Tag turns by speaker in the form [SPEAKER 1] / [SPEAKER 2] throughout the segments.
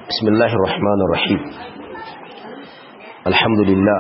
[SPEAKER 1] بسم الله الرحمن الرحيم الحمد لله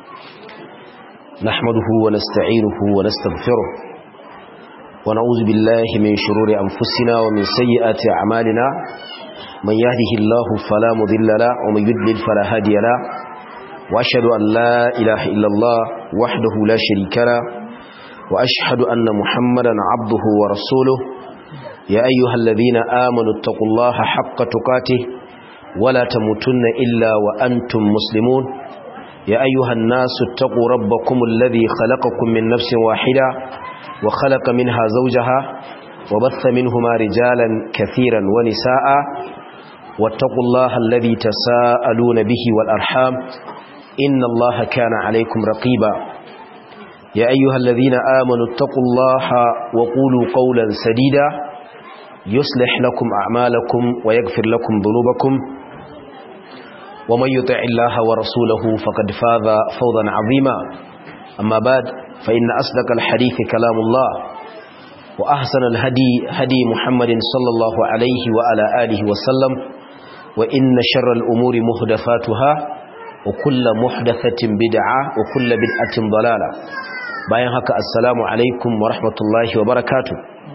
[SPEAKER 1] نحمده ونستعينه ونستغفره ونعوذ بالله من شرور أنفسنا ومن سيئات أعمالنا من يهده الله فلا مضل له ومن يضلل فلا هادي له وأشهد أن لا إله إلا الله وحده لا شريك له وأشهد أن محمدا عبده ورسوله يا أيها الذين آمنوا اتقوا الله حق تقاته ولا تموتن إلا وأنتم مسلمون يا أيها الناس اتقوا ربكم الذي خلقكم من نفس واحدة وخلق منها زوجها وبث منهما رجالا كثيرا ونساء واتقوا الله الذي تساءلون به والأرحام إن الله كان عليكم رقيبا يا أيها الذين آمنوا اتقوا الله وقولوا قولا سديدا يصلح لكم أعمالكم ويغفر لكم ذنوبكم ومن يطع الله ورسوله فقد فاز فوضا عظيما أما بعد فإن أصدق الحديث كلام الله وأحسن الهدي هدي محمد صلى الله عليه وعلى آله وسلم وإن شر الأمور محدثاتها وكل محدثة بدعة وكل بدعة ضلالة bayan haka assalamu alaikum wa rahmatullahi wa barakatu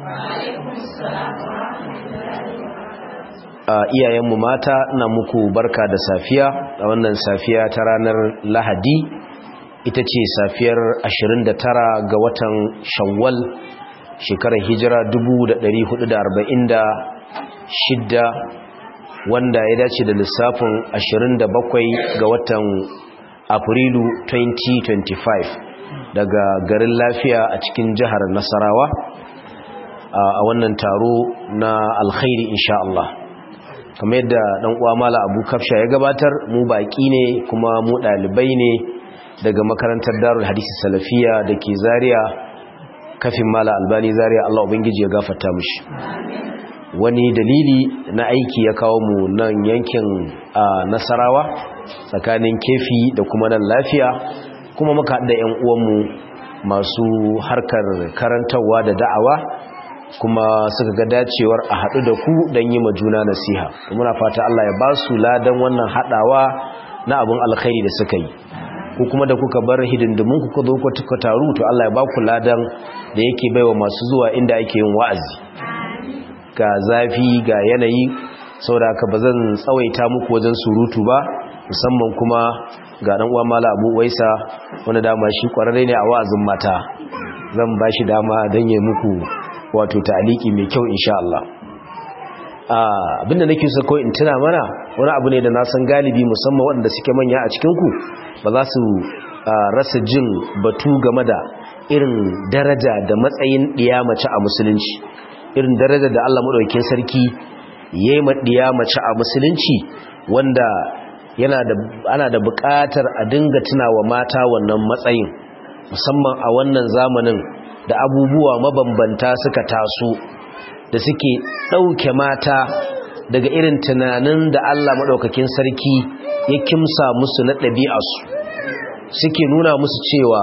[SPEAKER 1] iyayenmu mata na muku barka da safiya a wannan safiya ta ranar lahadi ita ce safiyar 29 ga watan shawwal shekarar hijira 1446 wanda ya dace da lissafin 27 ga watan afrilu 2025 daga garin lafiya a cikin jihar nasarawa a wannan taro na alkhairi insha Allah kamar yadda dan uwa mala abu kafsha ya gabatar mu baki ne kuma mu dalibai ne daga makarantar darul hadisi salafiya da ke zaria kafin mala albani zaria Allah ubangiji ya gafarta mishi wani dalili na aiki ya kawo mu nan yankin nasarawa tsakanin kefi da kuma nan lafiya kuma muka haɗa 'yan uwanmu masu harkar karantarwa da da'awa kuma suka ga dacewar a haɗu da ku don yi juna nasiha muna fata Allah ya ba su ladan wannan haɗawa na abin alkhairi da suka yi ku kuma da kuka bar hidindimin ku zo ku tuka taru to Allah ya ba ku ladan da yake baiwa masu zuwa inda ake yin wa'azi ga zafi ga yanayi saboda haka ba zan tsawaita muku wajen surutu ba musamman kuma ga dan uwa mala abu waisa wanda dama shi kwararre ne a wa'azin mata zan ba shi dama don yi muku wato ta'aliki mai kyau insha Allah abinda nake so kawai in tuna mana wani abu ne da na san galibi musamman waɗanda suke manya a cikin ku ba za su rasa jin batu game da irin daraja da matsayin ɗiya mace a musulunci irin daraja da Allah madaukakin sarki yayi ma ɗiya mace a musulunci wanda yana da ana da buƙatar a dinga tunawa mata wannan matsayin musamman a wannan zamanin da abubuwa mabambanta suka taso da suke ɗauke mata daga irin tunanin da Allah maɗaukakin sarki ya kimsa musu na ɗabi'arsu suke nuna musu cewa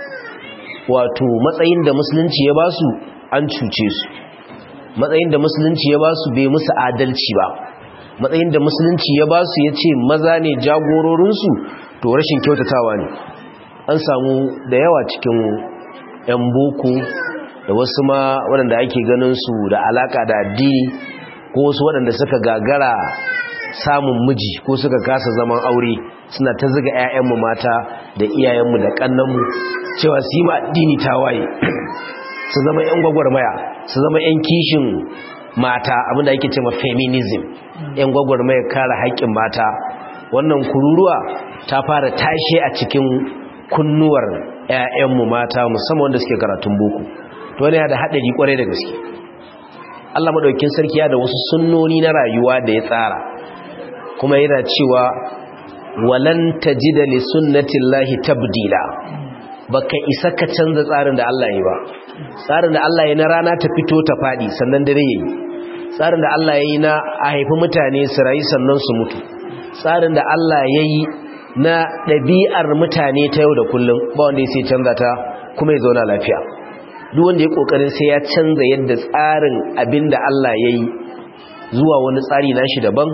[SPEAKER 1] wato matsayin da musulunci ya basu an cuce su matsayin da musulunci ya basu bai musu adalci ba matsayin da musulunci ya ba su ya ce maza ne jagororinsu to rashin kyautatawa ne an samu da yawa cikin 'yan boko da wasu ma waɗanda ake ganin su da alaka da addini ko wasu waɗanda suka gagara samun miji ko suka kasa zaman aure suna ta ziga 'ya'yanmu mata da iyayenmu da ƙannanmu cewa su yi ma addini tawaye su zama 'yan gwagwarmaya su zama 'yan kishin mata abinda ake cewa feminism yan gwagwarmaya kare haƙƙin mata wannan kururuwa ta fara tashe a cikin kunnuwar 'ya'yanmu mata musamman wanda suke karatun boko to wani ya da haɗari ƙwarai da gaske Allah maɗaukin sarki ya da wasu sunnoni na rayuwa da ya tsara kuma yana cewa walan tajida li sunnatillahi tabdila baka isa ka canza tsarin da Allah ya yi ba tsarin da Allah ya na rana ta fito ta faɗi sannan dare yayi tsarin da Allah ya yi na a haifi mutane su rayu sannan su mutu tsarin da Allah ya yi na ɗabi'ar mutane ta yau da kullum ba wanda ya sai canza ta kuma ya zauna lafiya duk wanda ya ƙoƙarin sai ya canza yadda tsarin abin da Allah ya yi zuwa wani tsari nashi daban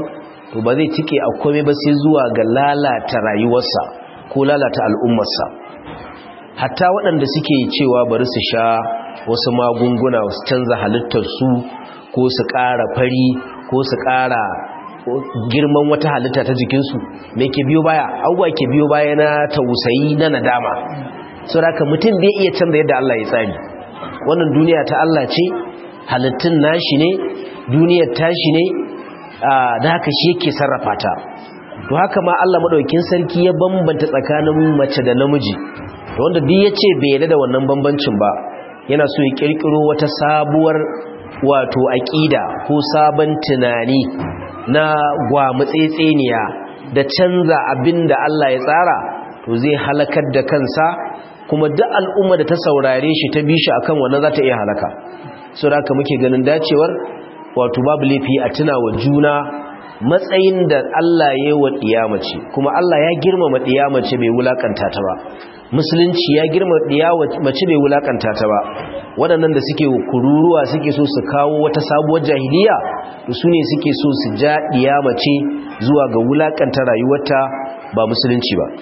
[SPEAKER 1] to ba zai tike a komai ba sai zuwa ga lalata rayuwarsa ko lalata al'ummarsa hatta waɗanda suke cewa bari su sha wasu magunguna su canza halittarsu ko su ƙara fari ko su ƙara girman wata halitta ta jikinsu mai ke biyo baya abubuwa ke biyo baya na tausayi na nadama sau da mutum bai iya canza yadda Allah ya tsari wannan duniya ta Allah ce halittun nashi ne duniyar tashi ne da haka shi yake sarrafa ta to haka ma Allah madaukakin sarki ya bambanta tsakanin mace da namiji to wanda duk yace bai yarda da wannan bambancin ba yana so ya kirkiro wata sabuwar wato aqida ko sabon tunani na gwamutsetseniya da canza abinda Allah ya tsara to zai halakar da kansa kuma duk al'umma da ta saurare shi ta bi shi akan wannan za ta iya halaka saboda haka muke ganin dacewar wato babu laifi a tuna wa juna matsayin da Allah ya yi wa ɗiyamace kuma Allah ya girmama ɗiyamace bai wulakanta ta ba musulunci ya girma ɗiyamace bai wulakanta ta ba waɗannan da suke kururuwa suke so su kawo wata sabuwar jahiliya to su ne suke so su ja ɗiyamace zuwa ga wulakanta rayuwarta ba musulunci ba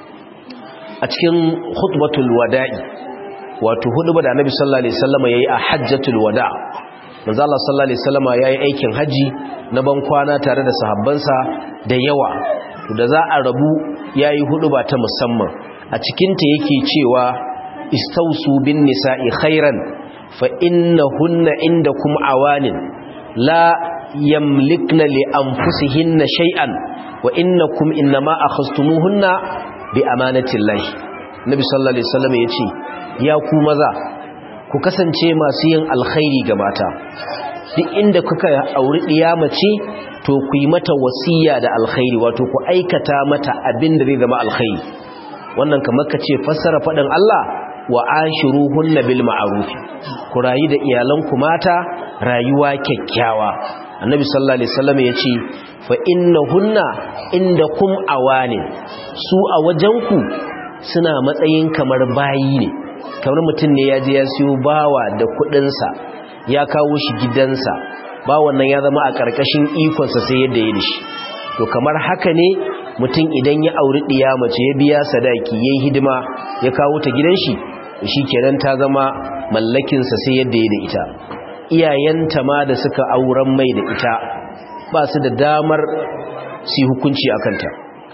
[SPEAKER 1] a cikin khutbatul wada'i wato hudu da annabi sallallahu alaihi wasallam yayi a hajjatul wada' manzo Allah sallallahu alaihi wasallama yayi aikin haji na ban kwana tare da sahabbansa da yawa to da za a rabu yayi huduba ta musamman a cikin ta yake cewa istausu bin nisa'i khairan fa innahunna indakum awanin la yamlikna li anfusihinna shay'an wa innakum inma akhastumuhunna bi amanatillahi nabi sallallahu alaihi wasallam yace ya ku maza ku kasance masu yin alkhairi ga mata duk inda kuka auri ɗiya mace to ku yi mata wasiya da alkhairi wato ku aikata mata abin da zai zama alkhairi wannan kamar ka ce fassara faɗin Allah wa ashiruhunna bil ma'ruf ku rayu da iyalanku mata rayuwa kyakkyawa annabi sallallahu alaihi wasallam yace fa innahunna indakum awani su a wajenku suna matsayin kamar bayi ne kamar mutum ne ya je ya siyo bawa da kudinsa ya kawo shi gidansa bawan nan ya zama a ƙarƙashin ikonsa sai yadda ya shi to kamar haka ne mutum idan ya auri ɗiya mace ya biya sadaki ya yi hidima ya kawo ta gidan shi shi kenan ta zama mallakinsa sai yadda ya da ita iyayenta ma da suka auren mai da ita ba su da damar su hukunci a kanta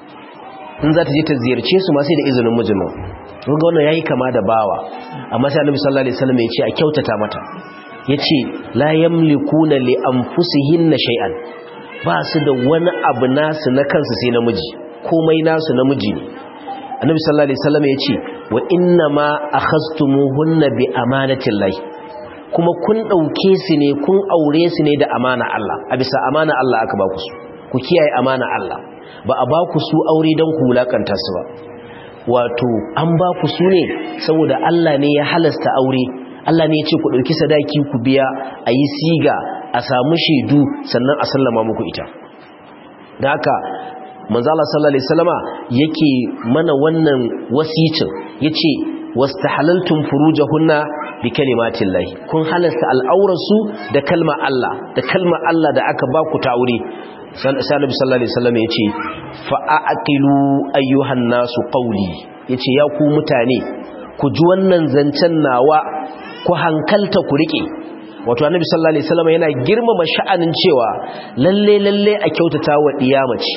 [SPEAKER 1] in za ta je ta ziyarce su ma sai da izinin mijin ga wannan yayi kama da bawa amma sai Annabi sallallahu alaihi wasallam ya ce a kyautata mata yace la yamlikuna li anfusihinna shay'an ba su da wani abu nasu na kansu sai namiji komai nasu namiji ne Annabi sallallahu alaihi wasallam ya ce wa inna ma akhastumuhunna bi amanatillahi kuma kun dauke su ne kun aure su ne da amana Allah a bisa amana Allah aka ba ku su ku kiyaye amana Allah ba a ba ku su aure don ku wulakanta su ba wato an ba ku su ne saboda Allah ne ya halasta aure Allah ne ya ce ku ɗauki sadaki ku biya a yi siga a samu shaidu sannan a sallama muku ita da haka manzala sallallahu alaihi wasallama yake mana wannan wasicin yace wastahalaltum furujahunna bi kalimatin lahi kun halasta al'aurarsu da kalmar Allah da kalmar Allah da aka ba ku ta aure sai Annabi sallallahu alaihi wasallam yace fa aqilu ayyuhan nasu qawli yace ya ku mutane ku ji wannan zancen nawa ku hankalta ku rike wato Annabi sallallahu alaihi wasallam yana girmama sha'anin cewa lalle lalle a kyautata wa diyamaci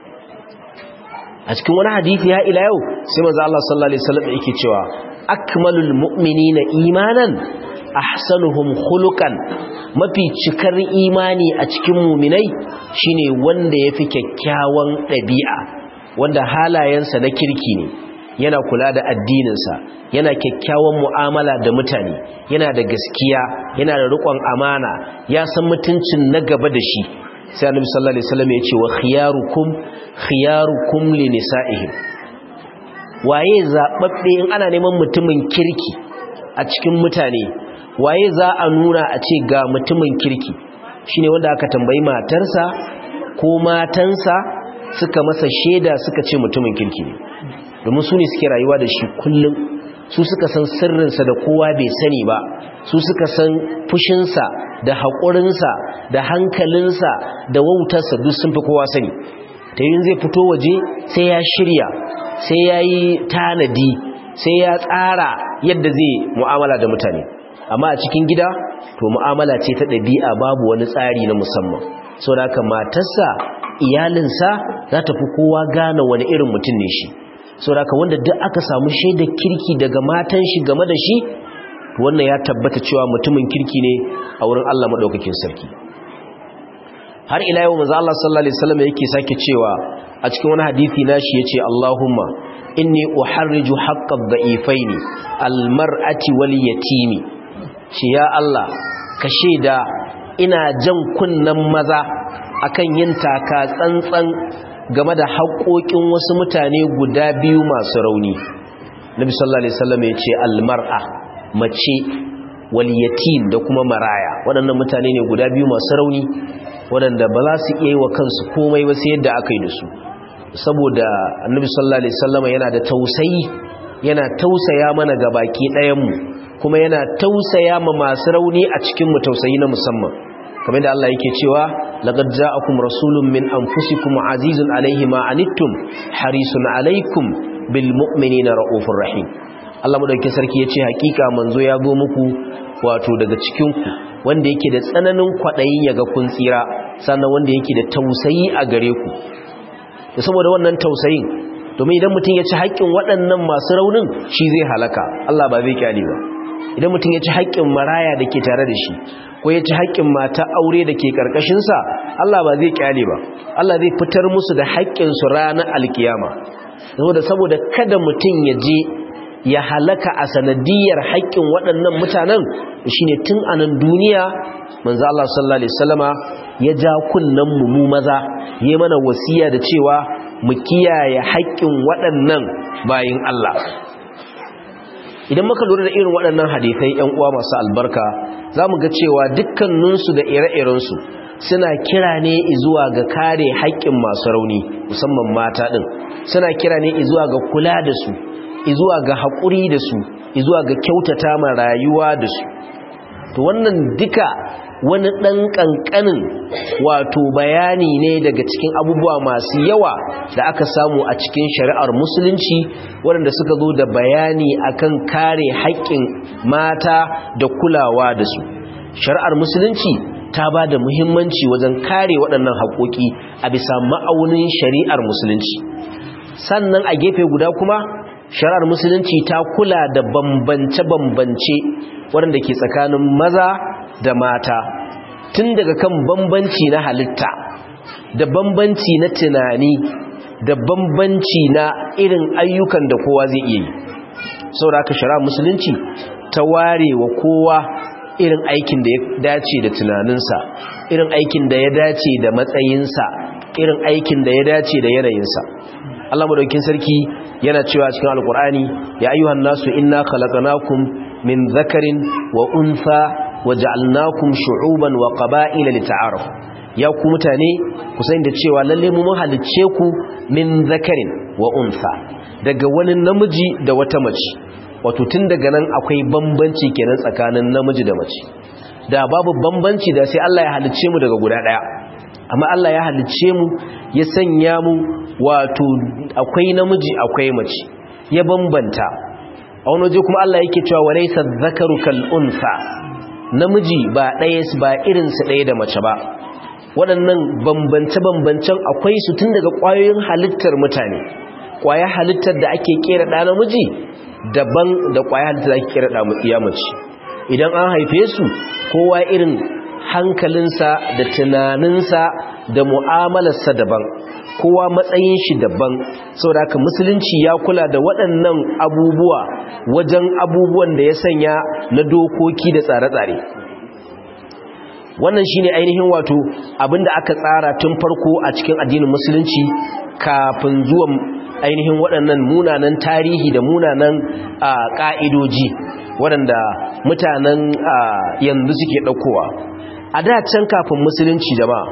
[SPEAKER 1] a cikin wani hadisi ya ila yau sai manzo Allah sallallahu alaihi wasallam yake cewa akmalul mu'minina imanan ahsanuhum khuluqan mafi cikar imani a cikin muminai shine wanda yafi kyakkyawan ɗabi'a wanda halayensa na kirki ne yana kula da addininsa yana kyakkyawan mu'amala da mutane yana da gaskiya yana da riƙon amana ya san mutuncin na gaba da shi sai annabi sallallahu alaihi wasallam ya ce wa khiyarukum khiyarukum li nisa'ihim waye zababbe in ana neman mutumin kirki a cikin mutane waye za a nuna a ce ga mutumin kirki shine wanda aka tambayi matarsa ko matansa suka masa shaida suka ce mutumin kirki ne domin su ne suke rayuwa da shi kullum su suka san sirrinsa da kowa bai sani ba su suka san fushinsa da haƙurinsa da hankalinsa da wautarsa duk sun fi kowa sani ta yin zai fito waje sai ya shirya sai ya yi tanadi sai ya tsara yadda zai mu'amala da mutane amma a cikin gida to mu'amala ce ta ɗabi'a babu wani tsari na musamman sau da haka matarsa iyalinsa za ta fi kowa gane wani irin mutum ne shi sau da haka wanda duk aka samu shaidar kirki daga matan shi game da shi wannan ya tabbata cewa mutumin kirki ne a wurin Allah maɗaukakin sarki har ila yau manzo Allah sallallahu alaihi wasallam yake sake cewa a cikin wani hadisi nashi yace Allahumma inni uharriju haqqad da'ifaini almar'ati wal yatimi shi ya Allah ka sheda ina jan kunnan maza akan yin taka tsantsan game da haƙoƙin wasu mutane guda biyu masu rauni Nabi sallallahu alaihi wasallam yace almar'a mace wal yatim da kuma maraya waɗannan mutane ne guda biyu masu rauni waɗanda ba za su iya yi wa kansu komai ba sai yadda aka yi da su saboda annabi sallallahu alaihi wasallam yana da tausayi yana tausaya mana ga baki ɗayanmu kuma yana tausaya ma masu rauni a cikin mu tausayi na musamman kamar da Allah yake cewa laqad ja'akum rasulun min anfusikum azizun alaihi ma anittum harisun alaikum bil mu'minina raufur rahim Allah madaukakin sarki yace hakika manzo ya zo muku wato daga cikin ku wanda yake da tsananin kwadayin yaga kun tsira sannan wanda yake da tausayi a gare ku da saboda wannan tausayin domin idan mutum ya ci haƙƙin waɗannan masu raunin shi zai halaka Allah ba zai kyale ba idan mutum ya ci haƙƙin maraya da ke tare da shi ko ya ci haƙƙin mata aure da ke ƙarƙashinsa Allah ba zai kyale ba Allah zai fitar musu da haƙƙinsu ranar alkiyama saboda saboda kada mutum ya je ya halaka a sanadiyar haƙƙin waɗannan mutanen shine tun a nan duniya manzo Allah sallallahu alaihi wasallama ya ja kunnan mu mu maza yayi mana wasiya da cewa mu kiyaye haƙƙin waɗannan bayin Allah idan muka lura da irin waɗannan hadisai ƴan uwa masu albarka zamu ga cewa dukkaninsu da ire-irensu suna kira ne zuwa ga kare haƙƙin masu rauni musamman mata ɗin suna kira ne zuwa ga kula da su zuwa ga haƙuri da su zuwa ga kyautata ma rayuwa da su to wannan duka wani ɗan ƙanƙanin wato bayani ne daga cikin abubuwa masu yawa da aka samu a cikin shari'ar musulunci waɗanda suka zo da bayani akan kare haƙƙin mata da kulawa da su shari'ar musulunci ta ba da muhimmanci wajen kare waɗannan haƙoƙi a bisa ma'aunin shari'ar musulunci sannan a gefe guda kuma shari'ar musulunci ta kula da bambance-bambance waɗanda ke tsakanin maza da mata tun daga kan bambanci na halitta da bambanci na tunani da bambanci na irin ayyukan da kowa zai iya yi sauraka shari'ar musulunci ta ware wa kowa irin aikin da ya dace da tunaninsa irin aikin da ya dace da matsayinsa irin aikin da ya dace da yanayinsa Allah madaukin sarki yana cewa cikin alkur'ani ya ayyuhan nasu inna khalaqnakum min dhakarin wa untha waja'alnakum shu'uban wa qaba'ila lita'arafu ya ku mutane ku san da cewa lalle mu mun halicce ku min dhakarin wa untha daga wani namiji da wata mace wato tun daga nan akwai bambanci kenan tsakanin namiji da mace da babu bambanci da sai Allah ya halicce mu daga guda daya amma Allah ya halicce mu ya sanya mu wato akwai namiji akwai mace ya bambanta a wani waje kuma Allah yake cewa walaysa dhakaru kal unsa namiji ba ɗaya ba irin su ɗaya da mace ba waɗannan bambance bambancen akwai su tun daga ƙwayoyin halittar mutane ƙwayar halittar da ake kera ɗa namiji daban da ƙwayar halittar da ake kera ɗa iya mace idan an haife su kowa irin hankalinsa da tunaninsa da mu'amalarsa daban kowa matsayin shi daban saboda haka musulunci ya kula da waɗannan abubuwa wajen abubuwan da ya sanya na dokoki da tsare-tsare wannan shine ainihin wato abinda aka tsara tun farko a cikin addinin musulunci kafin zuwan ainihin waɗannan munanan tarihi da munanan ƙa'idoji waɗanda mutanen yanzu suke ɗaukowa a da can kafin musulunci jama'a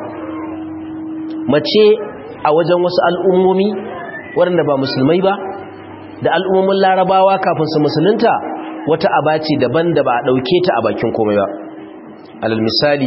[SPEAKER 1] mace a wajen wasu al'ummomi waɗanda ba musulmai ba da al'ummomin larabawa kafin su musulunta wata abaci daban da ba a ɗauke ta a bakin komai ba alal misali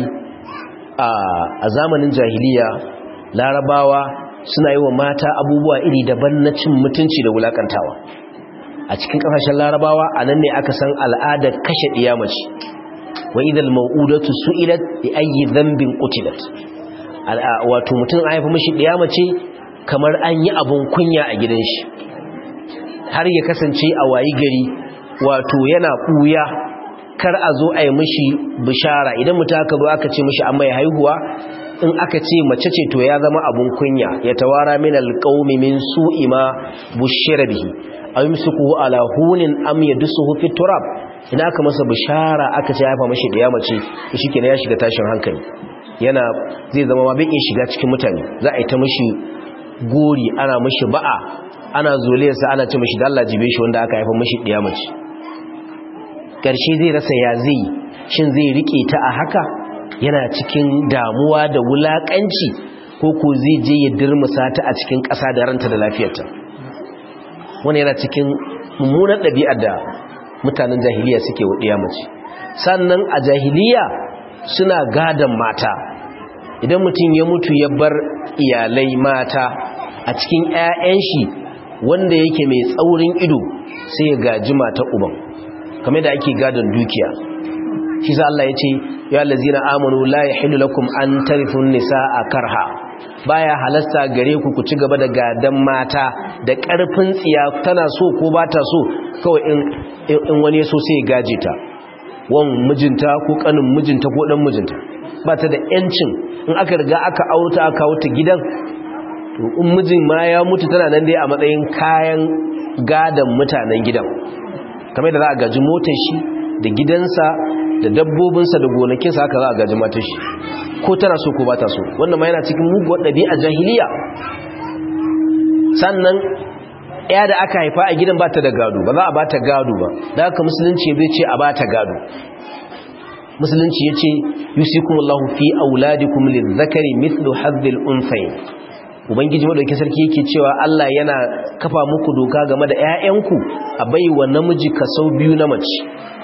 [SPEAKER 1] a zamanin jahiliya larabawa suna yi wa mata abubuwa iri daban na cin mutunci da wulakantawa a cikin kasashen larabawa a nan ne aka san al'adar kashe ɗiyamaci wa idal mau'udatu su'ilat bi ayyi dhanbin qutilat wato mutum a haifa mishi ɗiyamace kamar an yi abun kunya a gidan shi har ya kasance a wayi gari wato yana ɓuya kar a zo a yi mishi bishara idan mutum aka zo aka ce mishi an mai haihuwa in aka ce mace ce to ya zama abun kunya ya tawara min alqaumi min su'i ma bushira bihi aw yumsiku ala hunin am yadsuhu fi turab ina aka masa bishara aka ce haifa mishi da ya mace to shikenan ya shiga tashin hankali yana zai zama ma bai shiga cikin mutane za a yi ta mishi gori ana mishi ba'a ana zoliyarsa ana ce mishi dalla jibe shi wanda aka haifa mishi da ya mace karshe zai rasa ya zai shin zai rike ta a haka yana cikin damuwa da wulakanci ko ko zai je ya dirmusa ta a cikin ƙasa da ranta da lafiyarta wani yana cikin mummunan ɗabi'ar da mutanen jahiliya suke waɗiya mace sannan a jahiliya suna gadon mata idan mutum ya mutu ya bar iyalai mata a cikin 'ya'yan shi wanda yake mai tsaurin ido sai ya gaji mata uban kamar da ake gadon dukiya shi za Allah ya ce ya lazina amanu la yahillu lakum an tarifun nisaa karha baya halasta gare ku ku ci gaba da gadan mata da karfin tsiya tana so ko ba ta so kawai in in wani so sai ya gaje ta wan mijinta ko kanin mijinta ko dan mijinta ba ta da yancin in aka riga aka auta aka wuta gidan to in mijin ma ya mutu tana nan dai a matsayin kayan gadan mutanen gidan kamar da za a gaji motar shi da gidansa da dabbobinsa da gonakinsa haka za a gaji matar shi ko tana so ko ba ta so wannan ma yana cikin muguwar ɗabi'a jahiliya sannan ya da aka haifa a gidan ba ta da gado ba za a ba ta gado ba da haka musulunci zai ce a ba ta gado musulunci ya ce yusikumullahu fi auladikum lizzakari mithlu hadhil unthayn ubangiji madauki sarki yake cewa Allah yana kafa muku doka game da ƴaƴanku a baiwa namiji kaso biyu na mace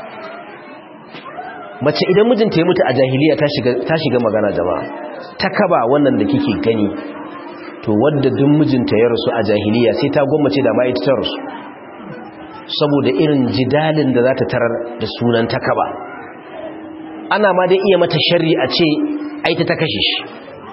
[SPEAKER 1] mace idan mijinta ya mutu a jahiliya ta shiga ta shiga magana jama'a ta kaba wannan da kike gani to wanda duk mijinta ya rasu a jahiliya sai ta gwammace da ma ita ta rasu saboda irin jidalin da za ta tarar da sunan ta kaba ana ma dai iya mata sharri a ce aita ta kashe shi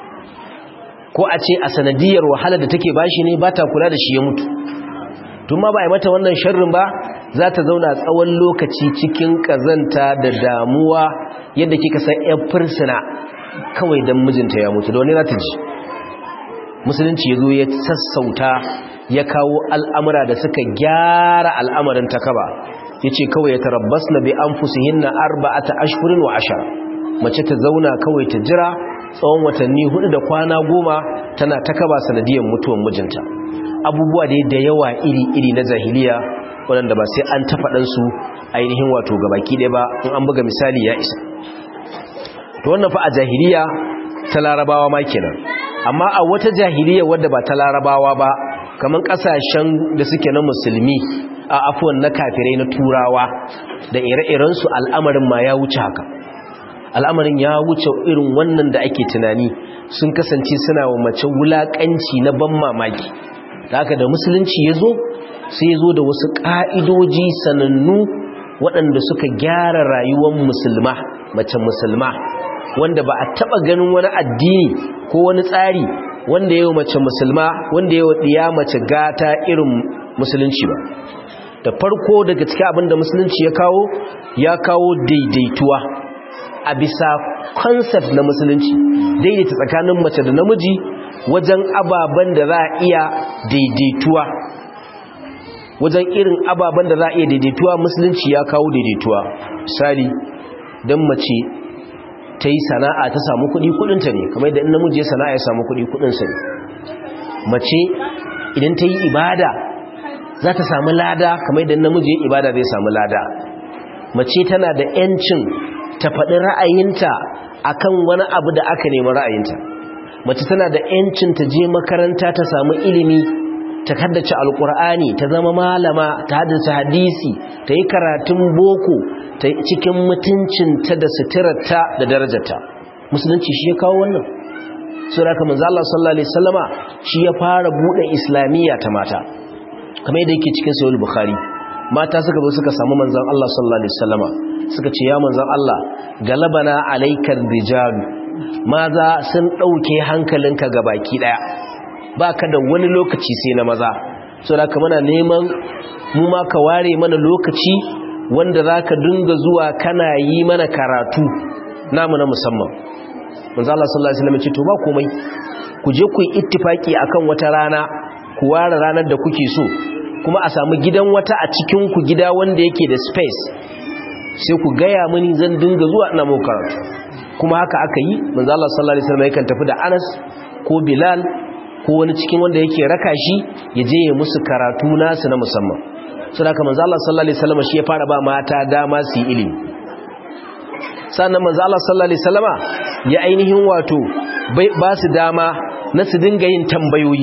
[SPEAKER 1] ko a ce a sanadiyar wahala da take bashi ne ba ta kula da shi ya mutu tun ma ba a yi mata wannan sharrin ba za ta zauna tsawon lokaci cikin kazanta da damuwa yadda kika san yan fursuna kawai don mijinta ya mutu da wani za ta ji musulunci ya zo ya sassauta ya kawo al'amura da suka gyara al'amarin takaba ya ce kawai ya tarabbas na bi an fusihin na arba'ata ashirin wa ashara mace ta zauna kawai ta jira tsawon watanni hudu da kwana goma tana takaba sanadiyar mutuwan mijinta abubuwa dai da yawa iri-iri na jahiliya waɗanda ba sai an tafaɗansu ainihin wato gabaki ɗaya ba in an buga misali ya isa to wannan fa a jahiliya ta larabawa ma kenan amma a wata jahiliya wadda ba ta larabawa ba kamar kasashen da suke na musulmi a afuwan na kafirai na turawa da ire-irensu al'amarin ma ya wuce haka al'amarin ya wuce irin wannan da ake tunani sun kasance suna wa mace wulaƙanci na ban mamaki da haka da musulunci ya zo sai ya zo da wasu ƙa'idoji sanannu waɗanda suka gyara rayuwar musulma mace musulma wanda ba a taɓa ganin wani addini ko wani tsari wanda yau mace musulma wanda yau ɗiya mace gata irin musulunci ba da farko daga cikin abin da musulunci ya kawo ya kawo daidaituwa a bisa concept na musulunci daidaita tsakanin mace da namiji wajen ababen da za a iya daidaituwa wajen irin ababen da za a iya daidaituwa musulunci ya kawo daidaituwa misali don mace ta yi sana'a ta samu kuɗi kuɗinta ne kamar da in namiji ya sana'a ya samu kuɗi kuɗinsa ne mace idan ta yi ibada za ta samu lada kamar da namiji ya ibada zai samu lada mace tana da 'yancin ta faɗi ra'ayinta akan wani abu da aka nemi ra'ayinta mace tana da 'yancin ta je makaranta ta samu ilimi ta haddace alkur'ani ta zama malama ta haddace hadisi ta yi karatun boko cikin mutuncinta da suturarta da darajarta musulunci shi ya kawo wannan so da kamar Allah sallallahu alaihi wasallama shi ya fara bude islamiyya ta mata kamar yadda yake cikin sahih bukhari mata suka zo suka samu manzon Allah sallallahu alaihi wasallama suka ce ya manzon Allah galabana alaikar rijal maza sun dauke hankalinka gabaki daya baka da wani lokaci sai na maza so da kamar neman mu ma ka ware mana lokaci wanda zaka dinga zuwa kana yi mana karatu namu na musamman manzo Allah sallallahu alaihi wasallam ce to ba komai ku je ku yi ittifaki akan wata rana ku ware ranar da kuke so kuma a samu gidan wata a cikin ku gida wanda yake da space sai ku gaya mini zan dinga zuwa ina mu karatu kuma haka aka yi manzo Allah sallallahu alaihi wasallam yakan tafi da Anas ko Bilal ko wani cikin wanda yake raka shi ya je ya musu karatu nasu na musamman saboda haka manzo Allah sallallahu alaihi wasallam shi ya fara ba mata dama su yi ilimi sannan manzo Allah sallallahu alaihi wasallama ya ainihin wato ba su dama na su dinga yin tambayoyi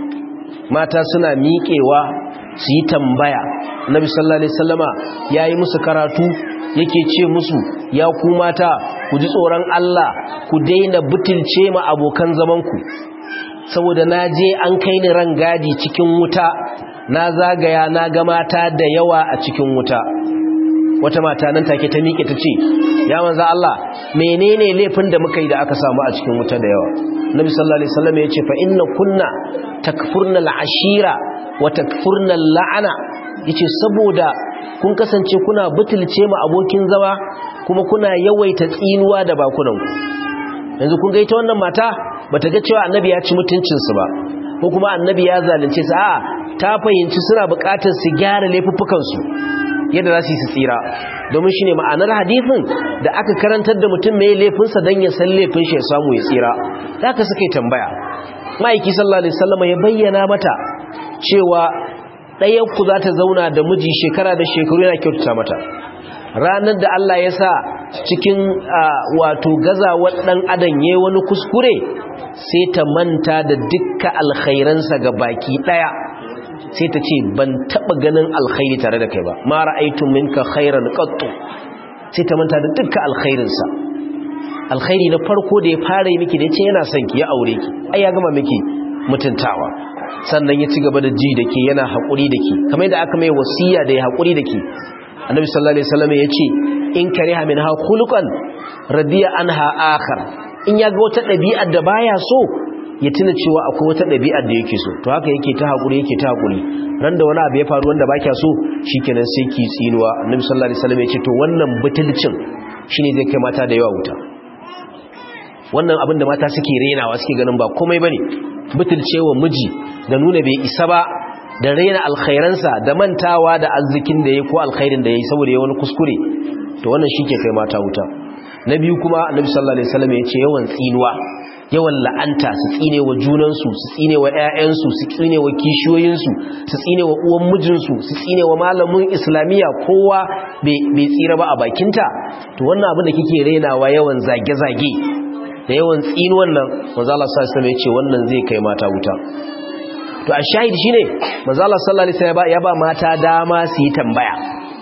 [SPEAKER 1] mata suna miƙewa su yi tambaya Nabi sallallahu alaihi wasallama yayi musu karatu yake ce musu ya ku mata ku ji tsoron Allah ku daina butulce ma abokan zaman ku saboda naje an kai ni rangadi cikin wuta na zagaya na ga mata da yawa a cikin wuta wata mata nan take ta miƙe ta ce ya manzo Allah menene laifin da muka yi da aka samu a cikin wuta da yawa nabi sallallahu alaihi wasallam ya ce fa inna kunna takfurna al'ashira wa takfurna al'ana yace saboda kun kasance kuna butulce mu abokin zama kuma kuna yawaita tsinuwa da bakunan ku yanzu kun ga ita wannan mata bata ga cewa annabi ya ci mutuncin su ba ko kuma annabi ya zalunce su a'a ta fahimci suna buƙatar su gyara laifuffukan su yadda za su yi su tsira domin shi ne ma'anar hadithin da aka karantar da mutum mai laifinsa don ya san laifin shi ya samu ya tsira za ka suka yi tambaya ma'aiki sallallahu alaihi sallama ya bayyana mata cewa ɗayanku za ta zauna da miji shekara da shekaru yana kyautata mata ranar da Allah ya sa cikin wato gazawar ɗan adam ya wani kuskure sai ta manta da dukka alkhairansa ga baki ɗaya sai ta ce ban taba ganin alkhairi tare da kai ba ma ra'aytu minka khairan qattu sai ta manta da dukkan alkhairinsa alkhairi na farko da ya fara yi miki da yace yana son ki ya aure ki ai ya gama miki mutuntawa sannan ya ci gaba da ji da ke yana haƙuri da ke kamar yadda aka mai wasiya da ya haƙuri da ke annabi sallallahu alaihi wasallam ya ce in kariha minha khuluqan radiya anha akhar in ya ga wata ɗabi'ar da baya so ya tuna cewa akwai wata ɗabi'ar da yake so to haka yake ta haƙuri yake ta haƙuri ran da wani abu ya faru wanda ba kya so shikenan sai ki tsinuwa annabi sallallahu alaihi wasallam ya ce to wannan butulcin shine zai kai mata da yawa wuta wannan abin da mata suke renawa suke ganin ba komai bane butulcewa miji da nuna bai isa ba da rena alkhairansa da mantawa da arzikin da yayi ko alkhairin da yayi saboda yayi wani kuskure to wannan shike kai mata wuta na biyu kuma annabi sallallahu alaihi wasallam ya ce yawan tsinuwa yawan la'anta su tsine wa junansu su tsine wa 'ya'yansu su tsine wa kishiyoyinsu su tsine wa uwan mijinsu su tsine wa malamin islamiyya kowa bai tsira ba a bakinta to wannan abin da kike renawa yawan zage-zage da yawan tsinuwan nan manzo Allah sallallahu alaihi wasallam ya ce wannan zai kai mata wuta to a shahid shine manzo Allah sallallahu alaihi wasallam ya ba mata dama su yi tambaya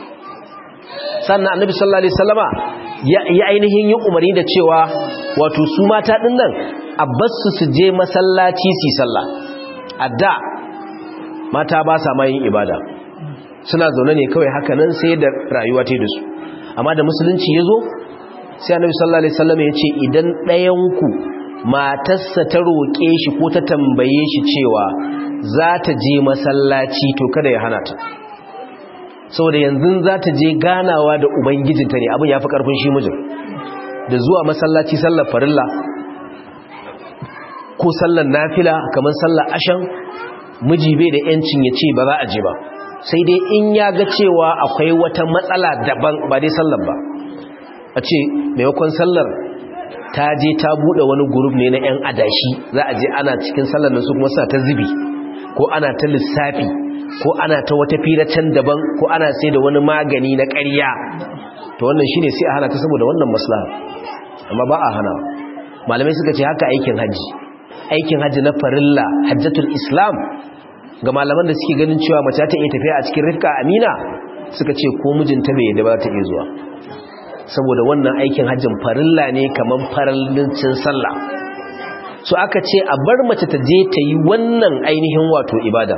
[SPEAKER 1] sannan annabi sallallahu alaihi wasallama ya ainihin yi umarni da cewa wato su mata ɗin nan a basu su je masallaci su sallah a da mata ba sa ma yin ibada suna zaune ne kawai haka nan sai da rayuwa ta da su amma da musulunci ya zo sai annabi sallallahu alaihi wasallam ya ce idan ɗayanku matarsa ta roƙe shi ko ta tambaye shi cewa za ta je masallaci to kada ya hana ta saboda yanzu za ta je ganawa da ubangijinta ne abin ya fi ƙarfin shi mijin da zuwa masallaci sallar farilla ko sallar nafila kamar sallar ashan miji bai da yancin ya ce ba za a je ba sai dai in ya ga cewa akwai wata matsala daban ba dai sallar ba a ce maimakon sallar ta je ta bude wani gurub ne na 'yan adashi za a je ana cikin sallar nan su kuma suna ta zubi ko ana ta lissafi ko ana ta wata fira can daban ko ana sai da wani magani na ƙarya to wannan shine sai a hana ta saboda wannan maslaha amma ba a hana malamai suka ce haka aikin haji aikin haji na farilla hajjatul islam ga malaman da suke ganin cewa mace ta iya tafiya a cikin rifka amina suka ce ko mijinta bai yadda ba ta iya zuwa saboda wannan aikin hajjin farilla ne kamar faralincin sallah so aka ce a bar mace ta je ta yi wannan ainihin wato ibada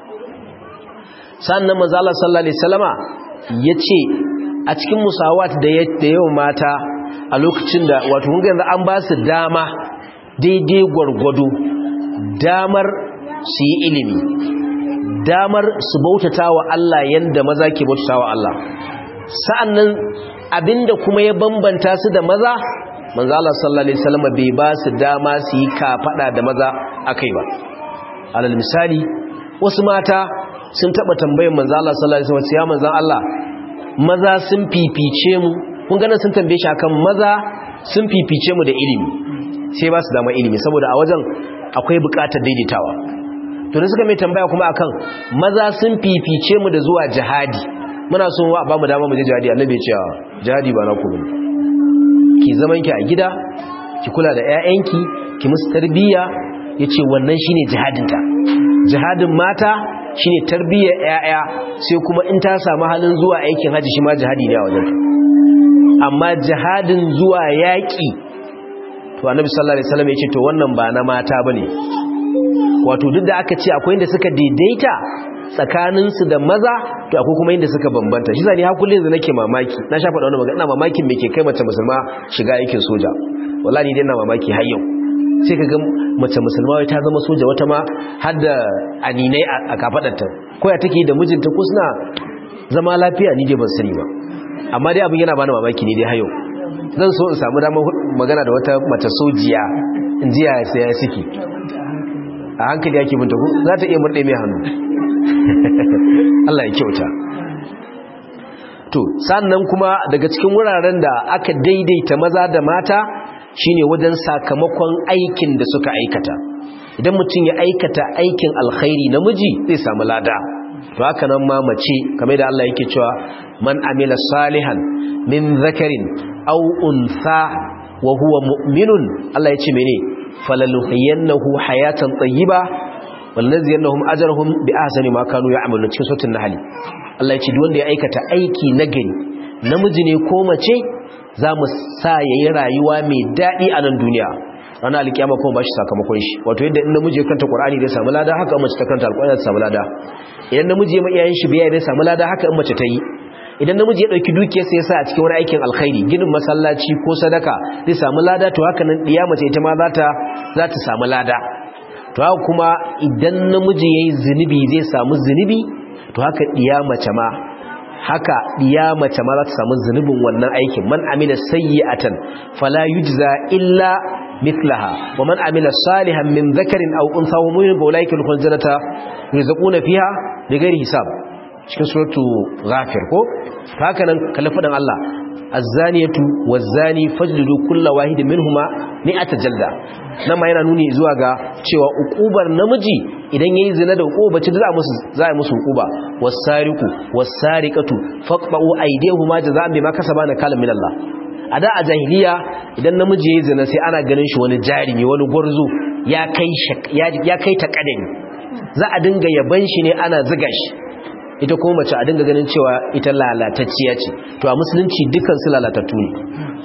[SPEAKER 1] sannan manzo Allah sallallahu alaihi wasallama yace a cikin musawat da yawa mata a lokacin da wato kun ga yanzu an ba su dama daidai gwargwado damar su yi ilimi damar su bautata wa Allah yanda maza ke bautata wa Allah sa'annan abinda kuma ya bambanta su da maza manzo Allah sallallahu alaihi wasallam bai ba su dama su yi kafada da maza akai ba alal misali wasu mata sun taba tambayar manzo Allah sallallahu alaihi wasallam ya manzo Allah maza sun fifice mu kun ganin sun tambaye shi akan maza sun fifice mu da ilimi sai ba su dama ilimi saboda a wajen akwai bukatar daidaitawa to da suka mai tambaya kuma akan maza sun fifice mu da zuwa jihadi muna so wa ba mu dama mu je jihadi annabi ya ce jihadi ba na ku bane ki zaman ki a gida ki kula da ƴaƴanki ki musu tarbiyya yace wannan shine jihadinta jihadin mata shine tarbiyyar ƴaƴa sai kuma in ta samu halin zuwa aikin haji shi ma jihadi ne a wajen amma jihadin zuwa yaƙi to annabi sallallahu alaihi wasallam yace to wannan ba na mata bane wato duk da aka ce akwai inda suka daidaita tsakaninsu da maza to akwai kuma inda suka bambanta shi zani har kullun nake mamaki na sha faɗa wannan magana ina mamakin me ke kai mace musulma shiga aikin soja wallahi dai ina mamaki har yau sai kaga mace musulma wai ta zama soja wata ma har da aninai a kafadarta ko ya take da mijinta ko suna zama lafiya ni dai ban sani ba amma dai abin yana bani mamaki ne dai har yau zan so in samu damar magana da wata mace sojiya in ji ya sai ya siki a hankali yake binta ku za ta iya murɗe mai hannu Allah ya kyauta to sannan kuma daga cikin wuraren da aka daidaita maza da mata shine wajen sakamakon aikin da suka aikata idan mutum ya aikata aikin alkhairi namiji zai samu lada to haka nan ma mace kamar da Allah yake cewa man amila salihan min zakarin aw untha wa huwa mu'minun Allah ya ce mene falaluhiyannahu hayatan tayyiba wallaziyannahum ajrahum bi ahsani ma kanu ya'malun cikin suratul nahl Allah ya ce duk wanda ya aikata aiki nagari namiji ne ko mace za mu sa yayi rayuwa mai dadi a nan duniya ranar alkiyama kuma bashi sakamakon shi wato yadda in namiji ya kanta qur'ani zai samu lada haka mace ta kanta alqur'ani zai samu lada idan namiji ya ma iyayen shi biya zai samu lada haka in mace ta yi idan namiji ya dauki dukiyarsa ya sa a cikin wani aikin alkhairi ginin masallaci ko sadaka zai samu lada to haka nan diya mace ita ma za ta za ta samu lada to haka kuma idan namiji yayi zinubi zai samu zinubi to haka diya mace ma haka diya mace ma za ta samu zunubin wannan aikin man amila sayyi'atan fala yujza illa mithlaha wa man amila salihan min dhakarin aw untha wa mu'min fa ulaika yadkhuluna jannata yurzaquna fiha bighairi hisab cikin suratu ghafir ko haka nan kallafadan Allah az-zaniyatu waz-zani fajlidu kulla wahidin minhuma mi'ata jalda nan ma yana nuni zuwa ga cewa ukubar namiji idan yayi zina da ukuba ce za musu za musu ukuba was-sariqu was-sariqatu faqba'u aydihuma jazaa'an bima kasaba nakalan min Allah a da a jahiliya idan namiji yayi zina sai ana ganin shi wani jarimi wani gwarzo ya kai ya kai ta kadani za a dinga yaban shi ne ana ziga shi ita kuma mace a dinga ganin cewa ita lalatacciya ce to a musulunci dukkan su lalatattu ne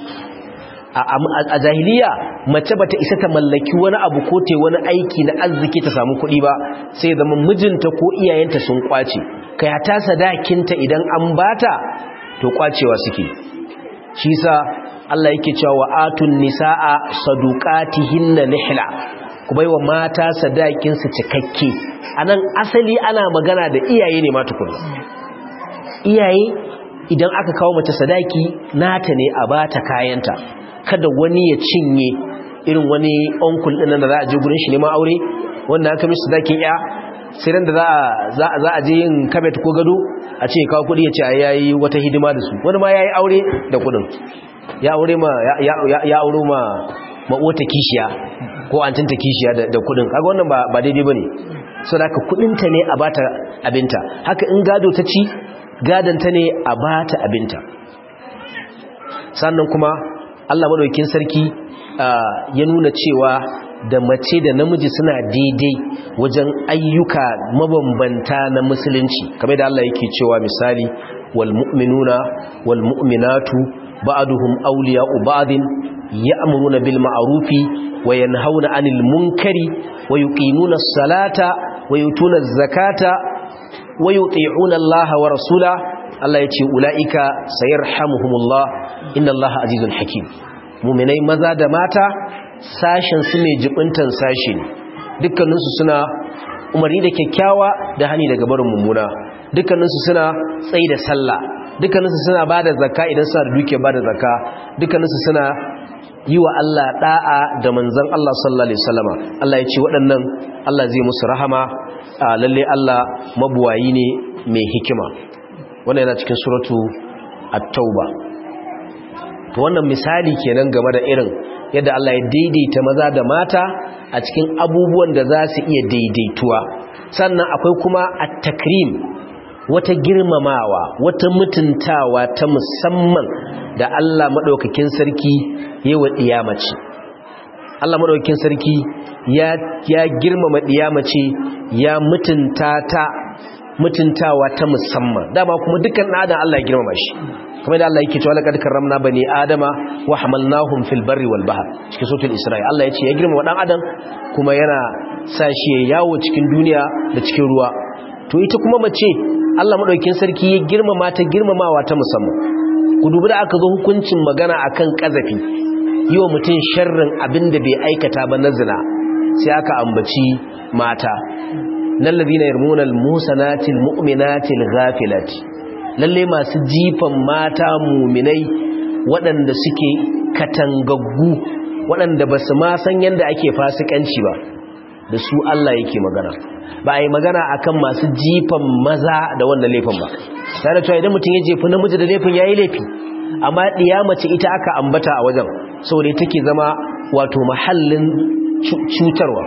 [SPEAKER 1] a jahiliya mace bata isa ta mallaki wani abu ko te wani aiki na arziki ta samu kuɗi ba sai zama mijinta ko iyayenta sun kwace kai hata sadakinta idan an bata to kwacewa suke shi sa Allah yake cewa wa atun nisaa saduqatihinna nihla ku baiwa mata sadakin su cikakke anan asali ana magana da iyaye ne ma tukuna iyaye idan aka kawo mace sadaki nata ne a bata kayanta kada wani ya cinye irin wani onkul ɗin da za a je gurin shi neman aure wanda aka mishi sadakin ya sai ran da za a je yin kabet ko gado a ce kawo kuɗi ya ce ya yi wata hidima da su wani ma ya yi aure da kuɗin ya aure ma ya aure ma ma'uwata kishiya ko antinta kishiya da kuɗin kaga wannan ba daidai ba ne so da haka kuɗinta ne a bata abinta haka in gado ta ci gadanta ne a bata abinta sannan kuma Allah madaukakin sarki ya nuna cewa da mace da namiji suna daidai wajen ayyuka mabambanta na musulunci kamar da Allah yake cewa misali wal mu'minuna wal mu'minatu ba'duhum awliya'u ba'din ya'muruna bil ma'rufi wa yanhauna 'anil munkari wa yuqimuna as-salata wa yutuna az-zakata wa yuti'una Allah wa rasula Allah yace ulaika sayarhamuhumullah innallaha azizun hakim mu'minai maza da mata sashen su ne jibintan sashi ne dukkaninsu suna umarni da kyakkyawa da hani daga barin mummuna dukkaninsu suna tsayi da sallah dukkaninsu suna ba da zakka idan suna da duke ba da zakka dukkaninsu suna yi wa Allah da'a da manzan Allah sallallahu alaihi wasallama Allah ya ce waɗannan Allah zai musu rahama lalle Allah mabuwayi ne mai hikima wannan yana cikin suratu at-tauba to wannan misali kenan game da irin yadda Allah ya daidaita maza da mata a cikin abubuwan da za su iya daidaituwa sannan akwai kuma at-takrim wata girmamawa wata mutuntawa ta musamman da Allah madaukakin sarki yawa diyamace Allah madaukakin sarki ya ya girmama diyamace ya mutunta ta mutuntawa ta musamman dama kuma dukkan adam Allah ya girmama shi kamar da Allah yake cewa laqad karramna bani adama wa hamalnahum fil barri wal bahr cikin suratul isra'i Allah ya ce ya girmama dan adam kuma yana sa shi yawo cikin duniya da cikin ruwa to ita kuma mace Allah madaukakin sarki ya girmama ta girmamawa ta musamman ku dubi da aka zo hukuncin magana akan kazafi yi wa mutum sharrin abinda bai aikata ba na zina sai aka ambaci mata nan ladina yarmuna al-musanatil mu'minatil ghafilati lalle masu jifan mata muminai waɗanda suke katangaggu waɗanda ba su ma san yadda ake fasikanci ba da su Allah yake magana ba a yi magana akan masu jifan maza da wannan laifin ba tare da cewa idan mutum ya jefi namiji da laifin ya yi laifi amma ɗiya mace ita aka ambata a wajen saboda take zama wato mahallin cutarwa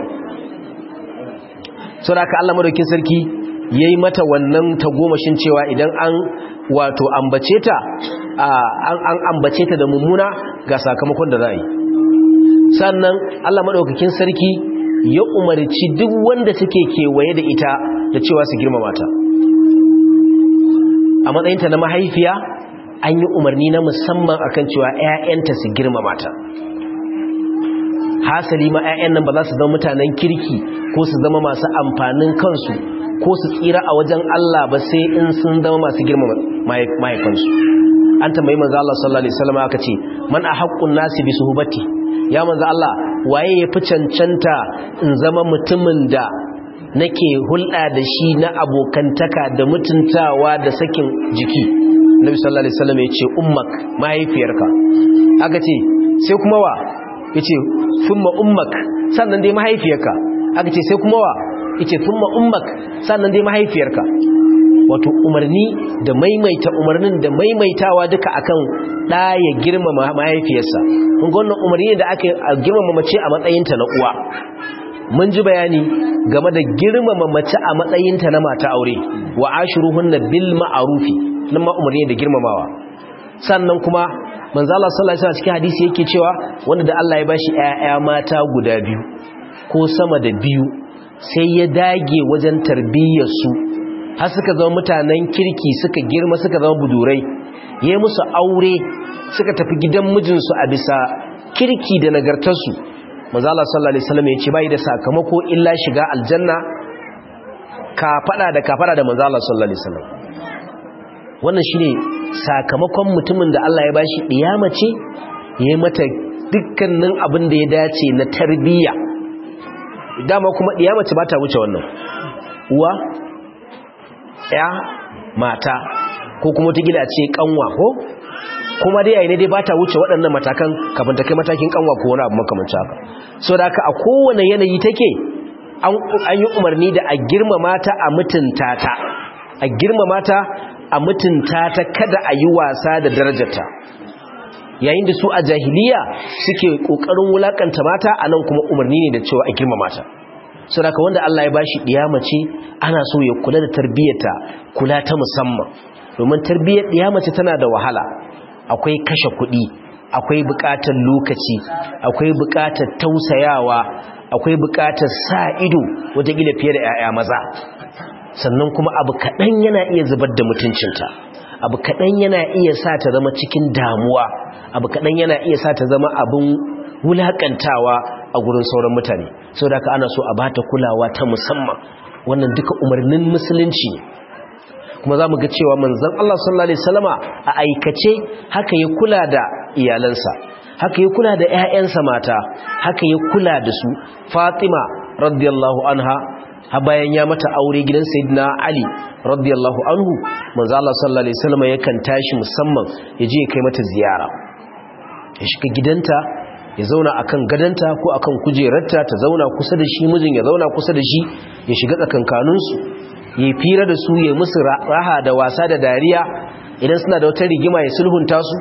[SPEAKER 1] saboda aka Allah madaukin sarki ya yi mata wannan tagomashin cewa idan an wato ambace ta an ambace ta da mummuna ga sakamakon da za a yi sannan Allah maɗaukakin sarki ya umarci duk wanda suke kewaye da ita da cewa su girmama ta a matsayinta na mahaifiya an yi umarni na musamman akan cewa 'ya'yanta su girmama ta hasali ma 'ya'yan nan ba za su zama mutanen kirki ko su zama masu amfanin kansu ko su tsira a wajen Allah ba sai in sun zama masu girma mahaifansu an tambayi manzo Allah sallallahu alaihi wasallam aka ce man ahaqqun nasi bi suhbati ya manzo Allah waye ya fi cancanta in zama mutumin da nake hulɗa da shi na abokantaka da mutuntawa da sakin jiki Nabi sallallahu alaihi wasallam ya ce ummak mahaifiyarka aka ce sai kuma wa yace thumma ummak sannan dai mahaifiyarka aka ce sai kuma wa yace thumma ummak sannan dai mahaifiyarka wato umarni da maimaita umarnin da maimaitawa duka akan da ya girmama mahaifiyarsa kun ga wannan umarni da aka girmama mace a matsayinta na uwa mun ji bayani game da girmama mace a matsayinta na mata aure wa ashiruhunna bil ma'rufi nan ma umarni da girmamawa sannan kuma manzo Allah sallallahu alaihi wasallam cikin hadisi yake cewa wanda da Allah ya bashi ƴaƴa mata guda biyu ko sama da biyu sai ya dage wajen tarbiyyar su har suka zama mutanen kirki suka girma suka zama budurai yayi musu aure suka tafi gidan mijinsu a bisa kirki da nagartarsu manzo Allah sallallahu alaihi wasallam ya ce bai da sakamako illa shiga aljanna ka fada da ka fada da manzo Allah sallallahu alaihi wasallam wannan shine sakamakon mutumin da Allah ya bashi diyama ce yayi mata dukkanin abin da ya dace na tarbiyya dama kuma diyama ce bata wuce wannan uwa ya mata ko kuma ta gida ce kanwa ko kuma dai yayin dai bata wuce waɗannan matakan kafin ta kai matakin kanwa ko wani abu makamancin haka so da haka a kowane yanayi take an yi umarni da a girmama ta a mutunta ta a girmama ta a mutunta ta kada a yi wasa da darajarta yayin da su a jahiliya suke kokarin wulakanta mata anan kuma umarni ne da cewa a girmama ta saboda wanda Allah ya bashi mace ana so ya kula da tarbiyyarta kula ta musamman domin tarbiyyar mace tana da wahala akwai kashe kuɗi akwai buƙatar lokaci akwai buƙatar tausayawa akwai buƙatar sa ido wataƙila fiye da 'ya'ya maza sannan kuma abu kaɗan yana iya zubar da mutuncinta abu kaɗan yana iya sa ta zama cikin damuwa abu kaɗan yana iya sa ta zama abin wulaƙantawa a gurin sauran mutane sau da ana so a ba ta kulawa ta musamman wannan duka umarnin musulunci ne kuma za mu ga cewa manzan Allah sallallahu Alaihi wasallama a aikace haka ya kula da iyalansa haka ya kula da 'ya'yansa mata haka ya kula da su fatima radiyallahu anha ha bayan ya mata aure gidan sayyidina ali radiyallahu anhu manzo Allah sallallahu alaihi wasallam yakan tashi musamman ya je ya kai mata ziyara ya shiga gidanta ya zauna akan gadanta ko akan kujerarta ta zauna kusa da shi mijin ya zauna kusa da shi ya shiga tsakankanin su ya fira da su ya musu raha da wasa da dariya idan suna da wata rigima ya sulhunta su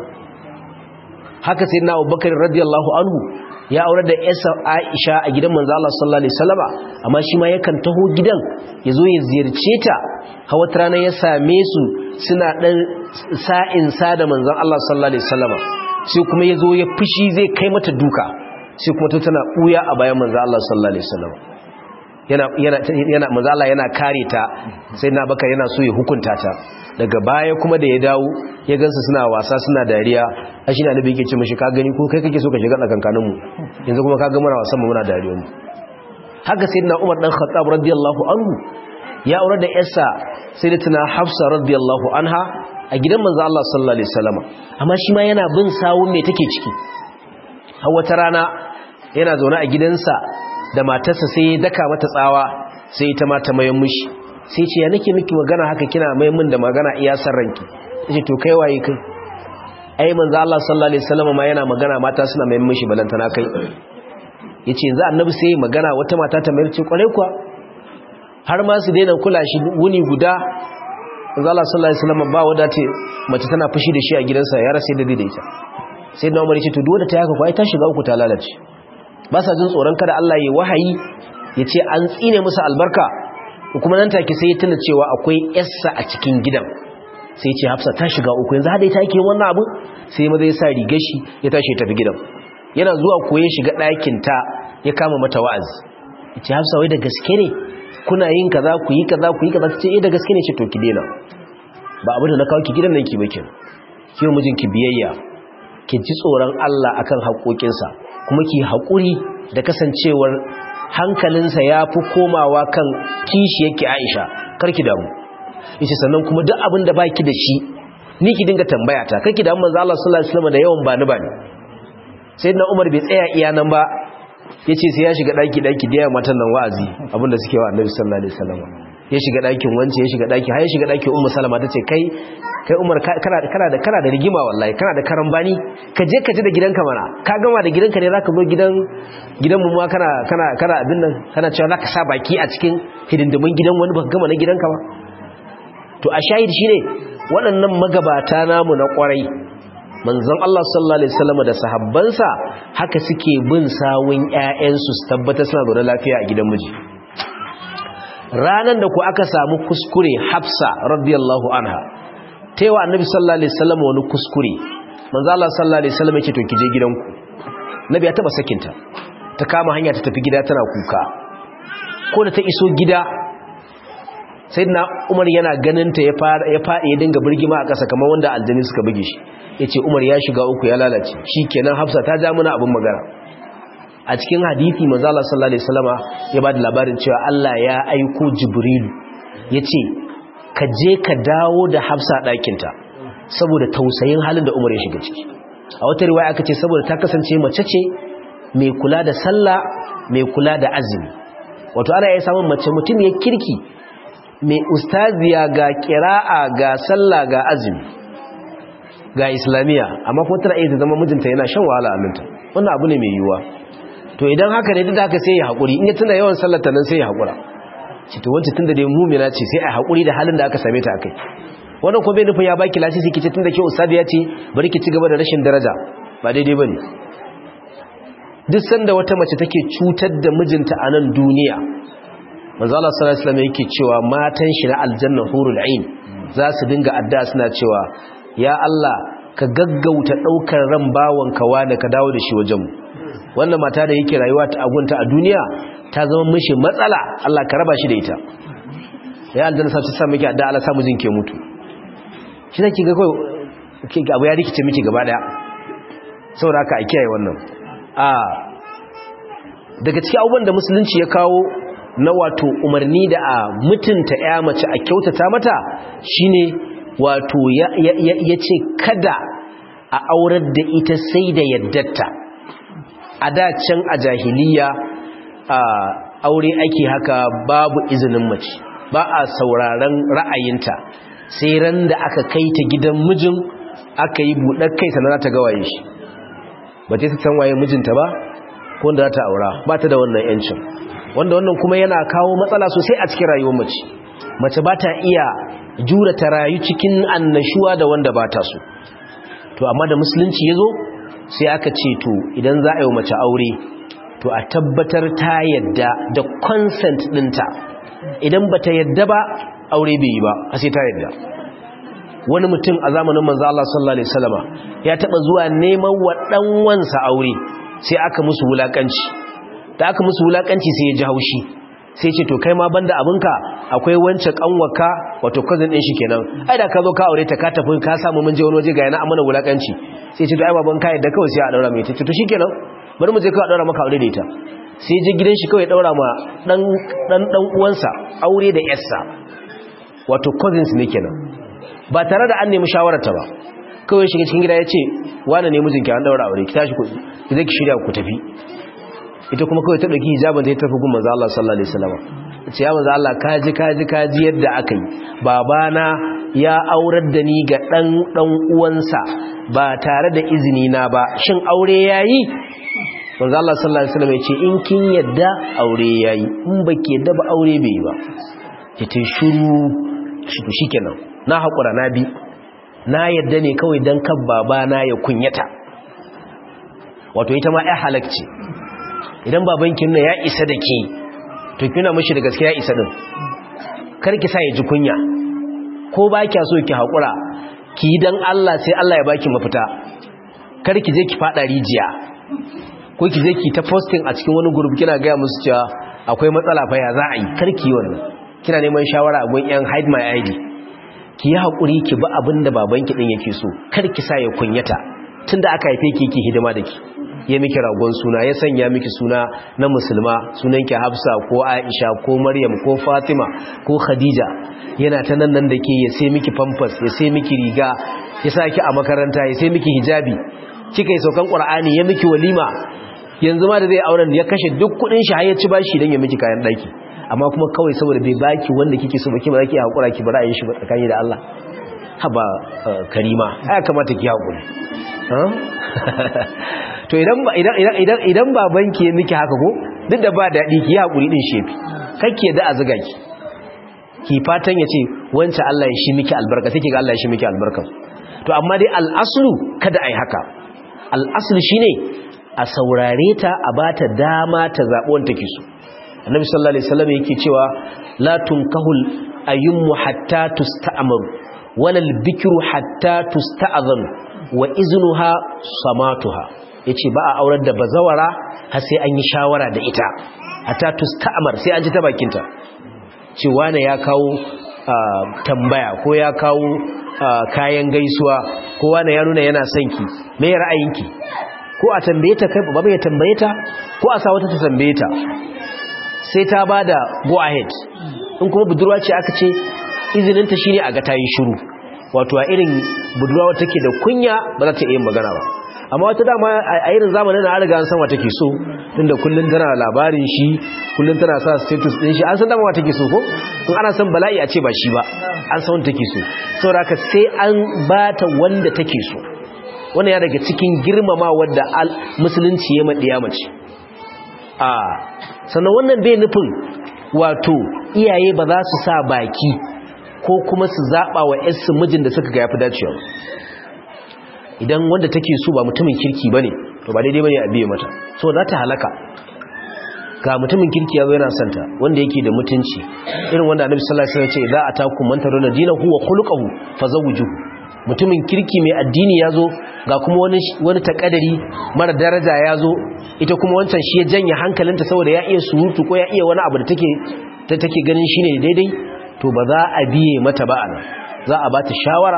[SPEAKER 1] haka sayyidina Abubakar radiyallahu anhu ya aure da yasa Aisha a gidan manzo Allah sallallahu alaihi wasallama amma shi ma yakan taho gidan yazo ya ziyarce ta hawa rana ya same su suna dan sa'in sa da manzon Allah sallallahu alaihi wasallama sai kuma yazo ya fushi zai kai mata duka sai kuma ta tana buya a bayan manzo Allah sallallahu alaihi wasallama yana yana yana manzo Allah yana kare ta sai na baka yana so ya hukunta ta daga baya kuma da ya dawo ya gansu suna wasa suna dariya a shi na nabi yake ce mashi ka gani ko kai kake so ka shiga tsakankaninmu yanzu kuma ka ga muna wasan mu muna dariyar mu haka sayyidina Umar dan Khattab radiyallahu anhu ya aure da yarsa sayyidatina Hafsa radiyallahu anha a gidan manzo Allah sallallahu alaihi wasallam amma shi ma yana bin sawun me take ciki har wata rana yana zaune a gidansa da matarsa sai ya daka mata tsawa sai ita ma ta mayan mishi sai ce ya nake miki magana haka kina mai min da magana iya san ranki yace to kai waye kai ai manzo Allah sallallahu alaihi wasallam ma yana magana mata suna mai mishi balantana kai yace yanzu annabi sai magana wata mata ta mai ce kware kuwa har ma su daina kula shi wuni guda manzo Allah sallallahu alaihi wasallam ba wada ce mace tana fushi da shi a gidansa ya rasa da daidaita sai na Umar yace to duk wanda ta yaka ko ai ta shiga uku ta lalace ba sa jin tsoron kada Allah ya wahayi yace an tsine musu albarka kuma nan take sai ya tuna cewa akwai yarsa a cikin gidan sai ce hafsa ta shiga uku yanzu hada ita yake wannan abu sai maza ya sa rigar shi ya tashi ya tafi gidan yana zuwa ko ya shiga ɗakin ta ya kama mata wa'azi ya ce hafsa wai da gaske ne kuna yin kaza ku yi kaza ku yi kaza ta ce eh da gaske ne ce to ki daina ba abu da na kawo ki gidan nan ki bakin ki mijin ki biyayya ki ji tsoron Allah akan haƙoƙinsa kuma ki haƙuri da kasancewar hankalinsa ya fi komawa kan kishi yake Aisha karki damu yace sannan kuma duk abin da baki da shi ni ki dinga tambaya ta kake da manzo Allah sallallahu alaihi wasallam da yawan bani bani sayyidina Umar bai tsaya iya nan ba yace sai ya shiga daki daki da yawa matan nan wa'azi abinda suke wa Annabi sallallahu alaihi wasallam ya shiga dakin wance ya shiga daki har ya shiga dakin Ummu Salama tace kai kai Umar kana kana da kana da rigima wallahi kana da karambani ka je ka ji da gidanka mana ka gama da gidanka ne zaka zo gidan gidan mu ma kana kana kana abin nan kana cewa zaka sa baki a cikin hidindimin gidan wani baka gama na gidanka ba to a shahid shine waɗannan magabata namu na ƙwarai manzon Allah sallallahu alaihi wasallam da sahabbansa haka suke bin sawun ƴaƴansu su tabbata suna zaune lafiya a gidan miji ranan da ku aka samu kuskure Hafsa radiyallahu anha taiwa annabi sallallahu alaihi wasallam wani kuskure manzo Allah sallallahu alaihi wasallam yake to kije gidanku nabi ya taba sakinta ta kama hanya ta tafi gida tana kuka ko da ta iso gida sai na umar yana ganinta ya faɗi ya dinga birgima a ƙasa kamar wanda aljani suka buge shi ya ce umar ya shiga uku ya lalace shi kenan hafsa ta ja mana abin magana a cikin hadithi mazala sallallahu alaihi wasallama ya ba da labarin cewa allah ya aiko jibrilu ya ce ka je ka dawo da hafsa ɗakinta saboda tausayin halin da umar ya shiga ciki a wata riwaya aka ce saboda ta kasance mace ce mai kula da sallah mai kula da azumi wato ana iya samun mace mutum ya kirki mai ustaziya ga kira'a ga sallah ga azumi ga islamiyya amma kuma tana iya zama mijinta yana shan wahala a minta wannan abu ne mai yiwuwa to idan haka ne duk da haka sai ya haƙuri in ya tuna yawan sallata nan sai ya haƙura ci to wancan tun da dai mumina ce sai a haƙuri da halin da aka same ta akai wannan kuma bai nufin ya baki lasisi kice tun da ke ustaziya ce bari ki ci gaba da rashin daraja ba daidai bane duk sanda wata mace take cutar da mijinta a nan duniya manzo Allah sallallahu alaihi wasallam yake cewa matan shi na aljanna hurul ain za su dinga addu'a suna cewa ya Allah ka gaggauta daukar ran bawanka wanda ka dawo da shi wajen mu wannan mata da yake rayuwa ta agunta a duniya ta zama mishi matsala Allah ka raba shi da ita ya aljanna sai sa miki addu'a Allah sa mijin ke mutu shi zaki ga kawai abu ya rikice miki gaba daya saboda haka a kiyaye wannan a daga cikin abubuwan da musulunci ya kawo na wato umarni da a mutunta ya mace a kyautata mata shine wato ya ce kada a aurar da ita sai da yaddatta a da can a jahiliya a aure ake haka babu izinin mace ba a sauraron ra'ayinta sai ran da aka kai ta gidan mijin aka yi buɗar kai sannan ta gawaye shi ba ta san waye mijinta ba ko wanda za ta aura ba ta da wannan yancin wanda wannan kuma yana kawo matsala sosai a cikin rayuwar mace mace ba ta iya jura ta rayu cikin annashuwa da wanda ba ta so to amma da musulunci ya zo sai aka ce to idan za a yi mace aure to a tabbatar ta yadda da consent ɗinta idan ba ta yadda ba aure bai yi ba a sai ta yadda wani mutum a zamanin manzo Allah sallallahu alaihi wasallama ya taba zuwa neman wa dan wansa aure sai aka musu wulakanci da aka musu wulakanci sai ya ji haushi sai ce to kai ma banda abinka akwai wance kanwaka wato cousin din shi kenan ai da ka zo ka aure ta ka tafi ka samu mun je wani waje ga yana amana wulakanci sai ce to ai baban ka yadda kawai sai a daura mai ta to shikenan bari mu je kawai a daura maka aure da ita sai je gidan shi kawai daura ma dan dan dan uwansa aure da yarsa wato cousins ne kenan ba tare da an nemi shawararta ba kawai shiga cikin gida ya ce wane ne mijinki an daura aure ki tashi ku zai ki shirya ku tafi ita kuma kawai ta ɗauki hijabin ta yi tafi gun manzo Allah sallallahu alaihi wasallam ce ya manzo Allah kaji kaji kaji yadda aka yi babana ya aurar da ni ga dan dan uwansa ba tare da izini na ba shin aure yayi manzo Allah sallallahu alaihi wasallam ya ce in kin yadda aure yayi in baki yadda ba aure bai yi ba ki ta shiru shi kenan na haƙura na bi na yadda ne kawai don kan babana ya kunyata wato ita ma ya halakci idan babankin na ya isa da ke to kina mashi da gaske ya isa din karki sa ya ji kunya ko ba kya so ki haƙura ki yi don Allah sai Allah ya baki mafita karki je ki faɗa rijiya ko ki je ki ta posting a cikin wani gurbi kina gaya musu cewa akwai matsala fa ya za a yi karki yi wannan kina neman shawara a gun yan hide my id ki yi haƙuri ki bi abin da babanki ɗin yake so kar ki sa ya kunyata tun da aka haife ki ki hidima da ki ya miki ragon suna ya sanya miki suna na musulma sunanki hafsa ko aisha ko maryam ko fatima ko khadija yana ta nan nan da ke ya sai miki pampers ya sai miki riga ya sa ki a makaranta ya sai miki hijabi kika yi saukan ƙur'ani ya miki walima yanzu ma da zai auren ya kashe duk kuɗin shi har ya ci bashi don ya miki kayan ɗaki amma kuma kawai saboda bai baki wanda kike so baki ba zaki hakura ki bara yin shi tsakani da Allah haba karima ai kamata ki hakuri to idan idan idan idan babanki ya miki haka ko duk da ba dadi ki hakuri din shefi kake da azuga ki ki fatan yace wance Allah ya shi miki albarka sai kiga Allah ya shi miki albarka to amma dai al-aslu kada ai haka al-aslu shine a saurare ta a bata dama ta zabi wanda take so annabi sallallahu alaihi wasallam yake cewa la tunkahul ayyumu hatta tusta'maru wala albikru hatta tusta'zan wa iznuha samatuha yace ba a aurar da bazawara har sai an yi shawara da ita hatta tusta'mar sai an ji ta bakinta ce wane ya kawo tambaya ko ya kawo kayan gaisuwa ko wane ya nuna yana son ki me ra'ayinki ko a tambaye ta kai baba ya tambaye ta ko a sa wata ta tambaye ta sai ta ba da go ahead in kuma budurwa ce aka ce izininta shine a ga ta yi shiru wato a irin budurwa wata take da kunya ba za ta iya magana ba amma wata dama a irin zamanin na riga an san wa take so tunda kullun tana labarin shi kullun tana sa status din shi an san dama wa take so ko in ana san bala'i a ce ba shi ba an san wanda take so saboda haka sai an bata wanda take so wannan ya daga cikin girmama wadda musulunci ya maɗiya mace a sannan wannan bai nufin wato iyaye ba za su sa baki ko kuma su zaɓa wa ‘yarsu mijin da suka ga ya fi dacewa idan wanda take so ba mutumin kirki ba ne to ba daidai ba ne a biye mata so za ta halaka ga mutumin kirki ya zo yana santa wanda yake da mutunci irin wanda annabi sallallahu alaihi wasallam ce za a taku man tarona dinahu wa khuluquhu fazawwijuhu mutumin kirki mai addini ya zo ga kuma wani wani takadari mara daraja ya zo ita kuma wancan shi ya janye hankalinta saboda ya iya surutu ko ya iya wani abu da take ta take ganin shine daidai to ba za a biye mata ba ana za a bata shawara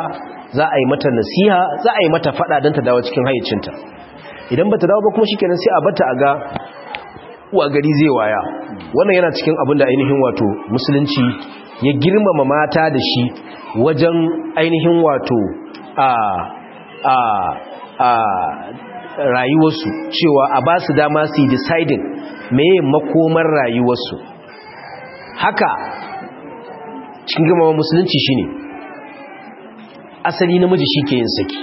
[SPEAKER 1] za a yi mata nasiha za a yi mata fada don ta dawo cikin hayyacinta idan ba ta dawo ba kuma shi kenan sai a bata a ga wa gari zai waya wannan yana cikin abin da ainihin wato musulunci ya girmama mata da shi wajen ainihin wato a a a rayuwarsu cewa a ba su dama su yi deciding meye makomar rayuwarsu haka cikin girmama musulunci shine asali namiji shi ke yin saki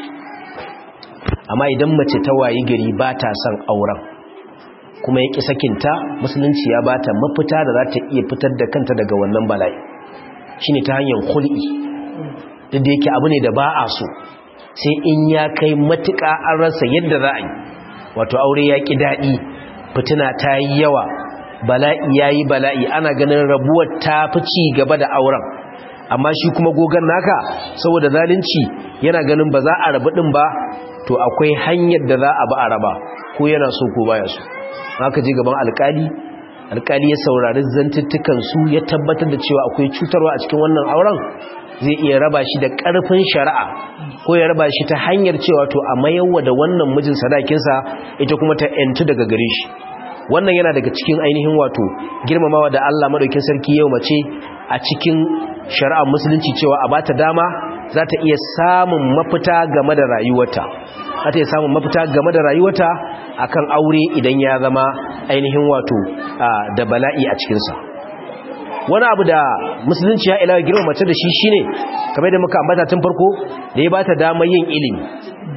[SPEAKER 1] amma idan mace ta wayi gari ba ta son auren kuma ya ƙi sakinta musulunci ya ba ta mafita da za ta iya fitar da kanta daga wannan bala'i shi ne ta hanyar kul'i duk da yake abu ne da ba a so sai in ya kai matuƙa an rasa yadda za a yi wato aure ya ƙi daɗi fitina ta yi yawa bala'i ya yi bala'i ana ganin rabuwar ta fi ci gaba da auren amma shi kuma gogon naka saboda zalunci yana ganin ba za a rabu ɗin ba to akwai hanyar da za a ba a raba ko yana so ko baya so haka je gaban alkali alkali ya saurari zantuttukan su ya tabbatar da cewa akwai cutarwa a cikin wannan auren zai iya raba shi da ƙarfin shari'a ko ya raba shi ta hanyar cewa to a mayarwa da wannan mijin sadakinsa ita kuma ta yantu daga gare shi wannan yana daga cikin ainihin wato girmamawa da Allah madaukin sarki yau mace a cikin shari'ar musulunci cewa a bata dama za ta iya samun mafita game da rayuwarta za ta iya samun mafita game da rayuwarta akan aure idan ya zama ainihin wato da bala'i a cikinsa wani abu da musulunci ya ilawa girma mace da shi shine kamar da muka ambata tun farko da ya bata dama yin ilimi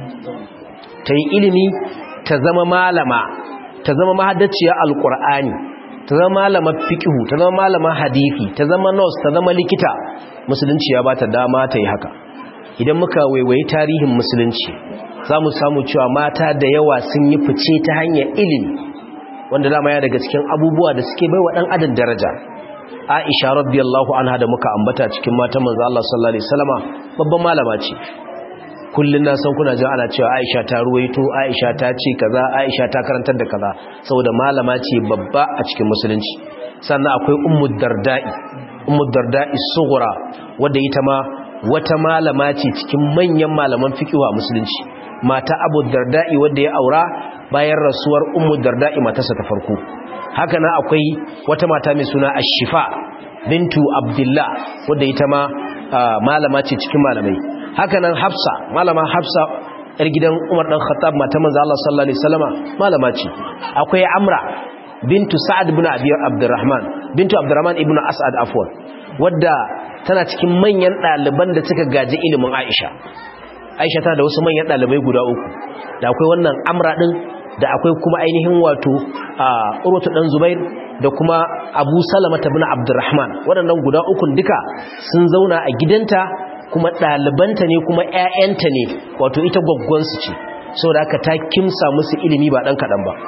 [SPEAKER 1] ta yi ilimi ta zama malama ta zama mahaddaciya alkur'ani ta zama malama fiqhu ta zama malama hadisi ta zama nurse ta zama likita musulunci ya bata dama ta yi haka idan muka waiwayi tarihin musulunci za mu samu cewa mata da yawa sun yi fice ta hanyar ilimi wanda dama ya daga cikin abubuwa da suke bai wa ɗan adam daraja aisha radiyallahu anha da muka ambata cikin matan manzo Allah sallallahu alaihi wasallama babban malama ce kullun na san kuna jin ana cewa aisha ta ruwaito aisha ta ce kaza aisha ta karantar da kaza saboda malama ce babba a cikin musulunci sannan akwai ummu darda'i ummu darda'i sughra wadda ita ma wata malama ce cikin manyan malaman fiqh a musulunci mata abu darda'i wadda ya aura bayan rasuwar ummu darda'i matarsa ta farko haka na akwai wata mata mai suna ashifa bintu abdullah wadda ita ma malama ce cikin malamai haka nan hafsa malama hafsa yar gidan umar dan khattab mata manzo Allah sallallahu alaihi wasallama malama ce akwai amra bintu sa'ad ibn abi abdurrahman bintu abdurrahman ibn as'ad afwan wadda tana cikin manyan ɗaliban da suka gaji ilimin aisha aisha tana da wasu manyan ɗalibai guda uku da akwai wannan amra ɗin da akwai kuma ainihin wato a urwatu ɗan zubair da kuma abu salama ta bin abdurrahman waɗannan guda ukun duka sun zauna a gidanta kuma ɗalibanta ne kuma 'ya'yanta ne wato ita gwaggwansu ce saboda haka ta kimsa musu ilimi ba ɗan kaɗan ba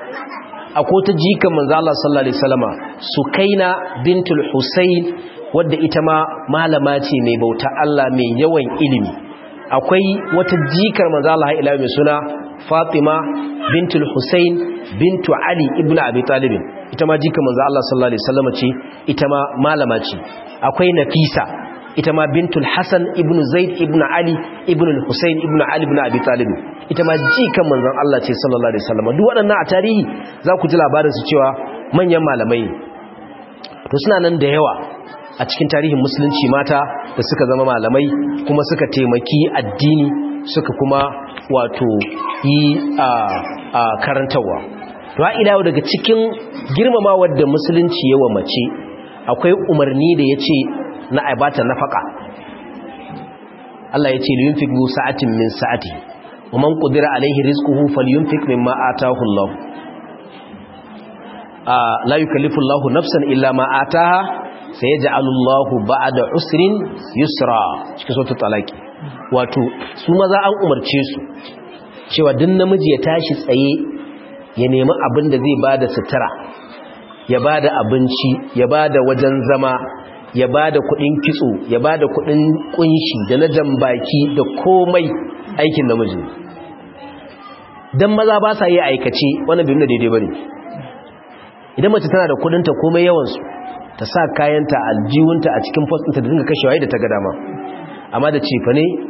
[SPEAKER 1] akwai ta jikan manzo Allah sallallahu alaihi wasallama Sukaina bintul Husayn wadda ita ma malama ce mai bauta Allah mai yawan ilimi akwai wata jikar manzo Allah ila mai suna Fatima bintul Husayn bintu Ali ibn Abi Talib ita ma jikar manzo Allah sallallahu alaihi wasallama ce ita ma malama ce akwai Nafisa ita ma bintul Hassan ibn Zaid ibn Ali ibn Husayn ibn Ali ibn Abi Talib ita ma jikan manzon Allah ce sallallahu alaihi wasallam duk waɗannan a tarihi za ku ji labarin su cewa manyan malamai to suna nan da yawa a cikin tarihin musulunci mata da suka zama malamai kuma suka taimaki addini suka kuma wato yi a a karantawa to ha ila daga cikin girmamawar da musulunci yawa mace akwai umarni da yace na aibata nafaka Allah ya ce liyunfik zu sa'atin min sa'ati wa man qudira alaihi rizquhu falyunfik mimma ataahu Allah la yukallifu Allah nafsan illa ma ataaha sayaj'alu Allah ba'da usrin yusra cikin suratul talaqi wato su maza an umarce su cewa duk namiji ya tashi tsaye ya nemi abin da zai bada sutura ya bada abinci ya bada wajen zama ya ba da kudin kitso ya ba da kudin kunshi da na jambaki da komai aikin namiji don maza ba sa yi aikace wannan bin da daidai bane idan mace tana da kudinta komai yawansu ta sa kayanta aljiwunta a cikin fostinta da dinga kashewa da ta ga dama amma da cefa ne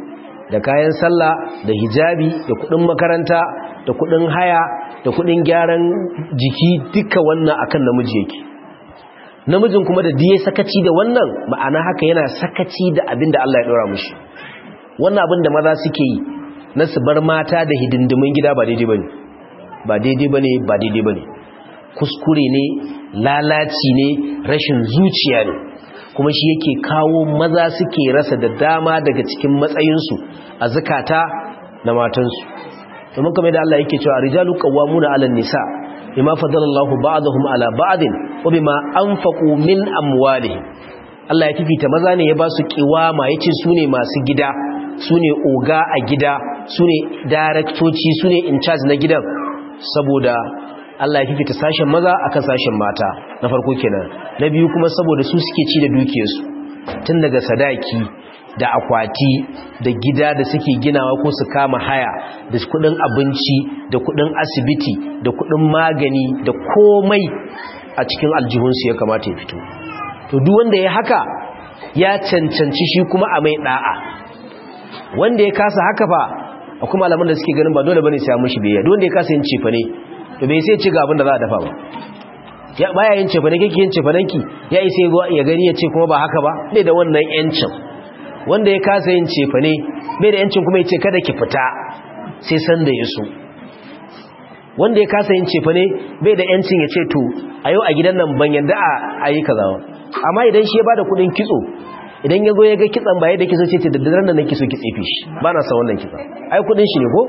[SPEAKER 1] da kayan sallah da hijabi da kudin makaranta da kudin haya da kudin gyaran jiki duka wannan akan namiji yake namijin kuma da diye sakaci da wannan ma'ana haka yana sakaci da abin da Allah ya dora mushi wannan abin da maza suke yi na su bar mata da hidindimin gida ba daidai bane ba daidai bane ba daidai bane kuskure ne lalaci ne rashin zuciya ne kuma shi yake kawo maza suke rasa da dama daga cikin matsayinsu a zakata na matansu domin kamar da Allah yake cewa rijalu qawwamuna 'alan nisa bima fadalallahu ba'dahum 'ala ba'din wa bima anfaqu min amwalihim Allah ya fifita maza ne ya ba su kiwama yace su ne masu gida su ne oga a gida su ne daraktoci su ne in charge na gidan saboda Allah ya fifita sashen maza akan sashen mata na farko kenan na biyu kuma saboda su suke ci da dukiyarsu tun daga sadaki da akwati da gida da suke ginawa ko su kama haya da kudin abinci da kudin asibiti da kudin magani da komai a cikin aljihunsu ya kamata ya fito to duk wanda ya haka ya cancanci shi kuma a mai da'a wanda ya kasa haka fa akwai malaman da suke ganin ba dole bane sai ya mushi biyayya duk wanda ya kasa yin cefa ne to bai sai ci ga abin da za a dafa ba ya baya yin cefa ne kike yin cefa ki ya isa ya gani ya ce kuma ba haka ba bai da wannan yancin wanda ya kasa yin cefa ne bai da yancin kuma ya ce kada ki fita sai san da ya so wanda ya kasa yin cefa ne bai da yancin ya ce to a yau a gidan nan ban yadda a yi kaza amma idan shi ya bada kudin kitso idan ya zo ya ga kitsan ba yadda kitso ce ce da daren nan nake so ki tsefe shi ba na san wannan kitsan ai kudin shi ne ko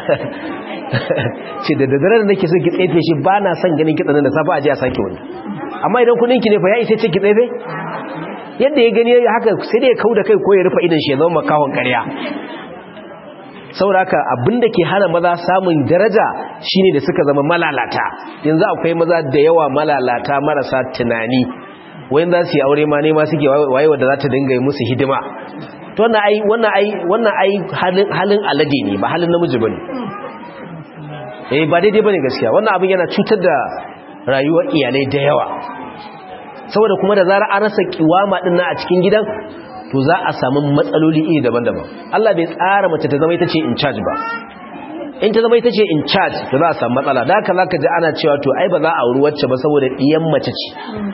[SPEAKER 1] ce da daren nan nake so ki tsefe shi ba na san ganin kitsan nan da safa a je a sake wani amma idan kudin ki ne fa ya isa ce ki tsefe yadda ya gani haka sai da ya kauda kai ko ya rufe idan shi ya zama makawon ƙarya sauraka abinda ke hana maza samun daraja shine da suka zama malalata yanzu akwai maza da yawa malalata marasa tunani wayan za su yi aure ma nema suke waye wadda za ta dinga yi musu hidima to wannan ai wannan ai wannan ai halin halin alade ne ba halin namiji bane eh ba daidai bane gaskiya wannan abin yana cutar da rayuwar iyalai da yawa saboda kuma da zarar an rasa kiwama din nan a cikin gidan to za a samu matsaloli iri daban-daban Allah bai tsara mace ta zama ita ce in charge ba in ta zama ita ce in charge to za a samu matsala da haka zaka ji ana cewa to ai ba za a auri wacce ba saboda diyan mace ce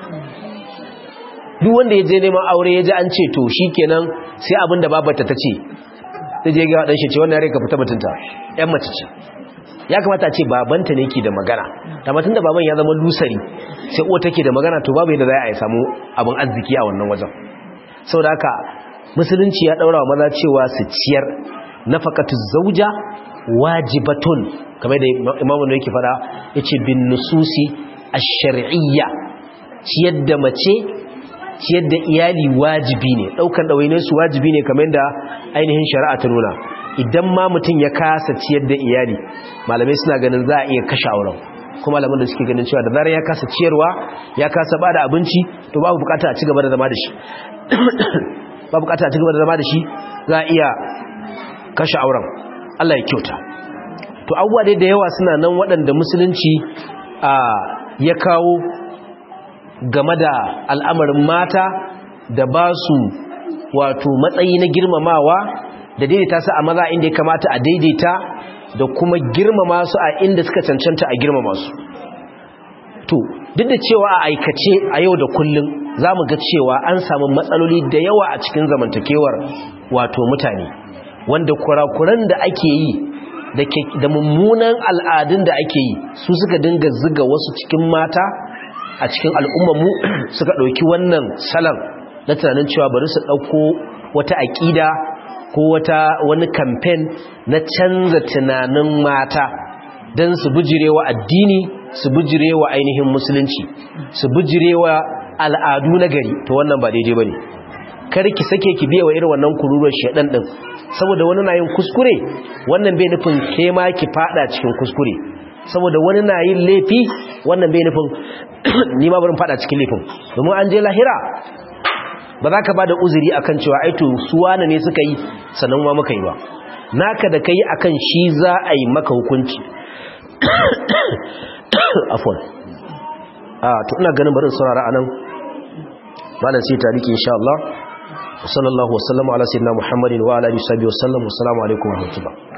[SPEAKER 1] duk wanda ya je neman aure ya ji an ce to shikenan sai abin da babarta ta ce ta je ga dan shi ce wannan yare ka fita mutunta yan mace ce ya kamata a ce babanta ne ke da magana da matan da baban ya zama lusari sai uwa take da magana to babu yadda za a samu abin arziki a wannan wajen sau da haka musulunci ya daura wa maza cewa su ciyar nafaqatu zauja wajibatun kamar da imamu ne yake fada yace bin nususi ash-shar'iyya ciyar da mace ciyar da iyali wajibi ne daukan dawainin su wajibi ne kamar da ainihin shari'a ta nuna idan ma mutum ya kasa ciyar da iyali malamai suna ganin za a iya kashe auren kuma malaman da suke ganin cewa da zarar ya kasa ciyarwa ya kasa bada abinci to babu bukata a ci gaba da zama da shi ba bukata a cigaba da zama da shi za a iya kashe auren Allah ya kyauta to abubuwa dai da yawa suna nan waɗanda musulunci a ya kawo game da al'amarin mata da ba su wato matsayi na girmamawa da daidaita su a maza inda ya kamata a daidaita da kuma girmama su a inda suka cancanta a girmama su to duk da cewa a aikace a yau da kullum za mu ga cewa an samu matsaloli da yawa a cikin zamantakewar wato mutane wanda kurakuran da ake yi da mummunan al'adun da ake yi su suka dinga ziga wasu cikin mata a cikin al'ummarmu suka ɗauki wannan salon na tunanin cewa bari su ɗauko wata aƙida ko wata wani kamfen na canza tunanin mata don su bujirewa addini su bujirewa ainihin musulunci su bujirewa al'adu na gari to wannan ba daidai bane kar ki sake ki biya wa irin wannan kururuwar shedan din saboda wani na yin kuskure wannan bai nufin ke ma ki fada cikin kuskure saboda wani na yin laifi wannan bai nufin ni ma barin fada cikin laifin domin an je lahira ba za ka ba da uzuri akan cewa aito suwana ne suka yi sannan ma muka yi ba naka da kai akan shi za a yi maka hukunci afwan a to ina ganin barin saurara anan malam sai tariki insha Allah sallallahu wasallama ala sayyidina muhammadin wa ala alihi wa sallam assalamu alaikum wa rahmatullah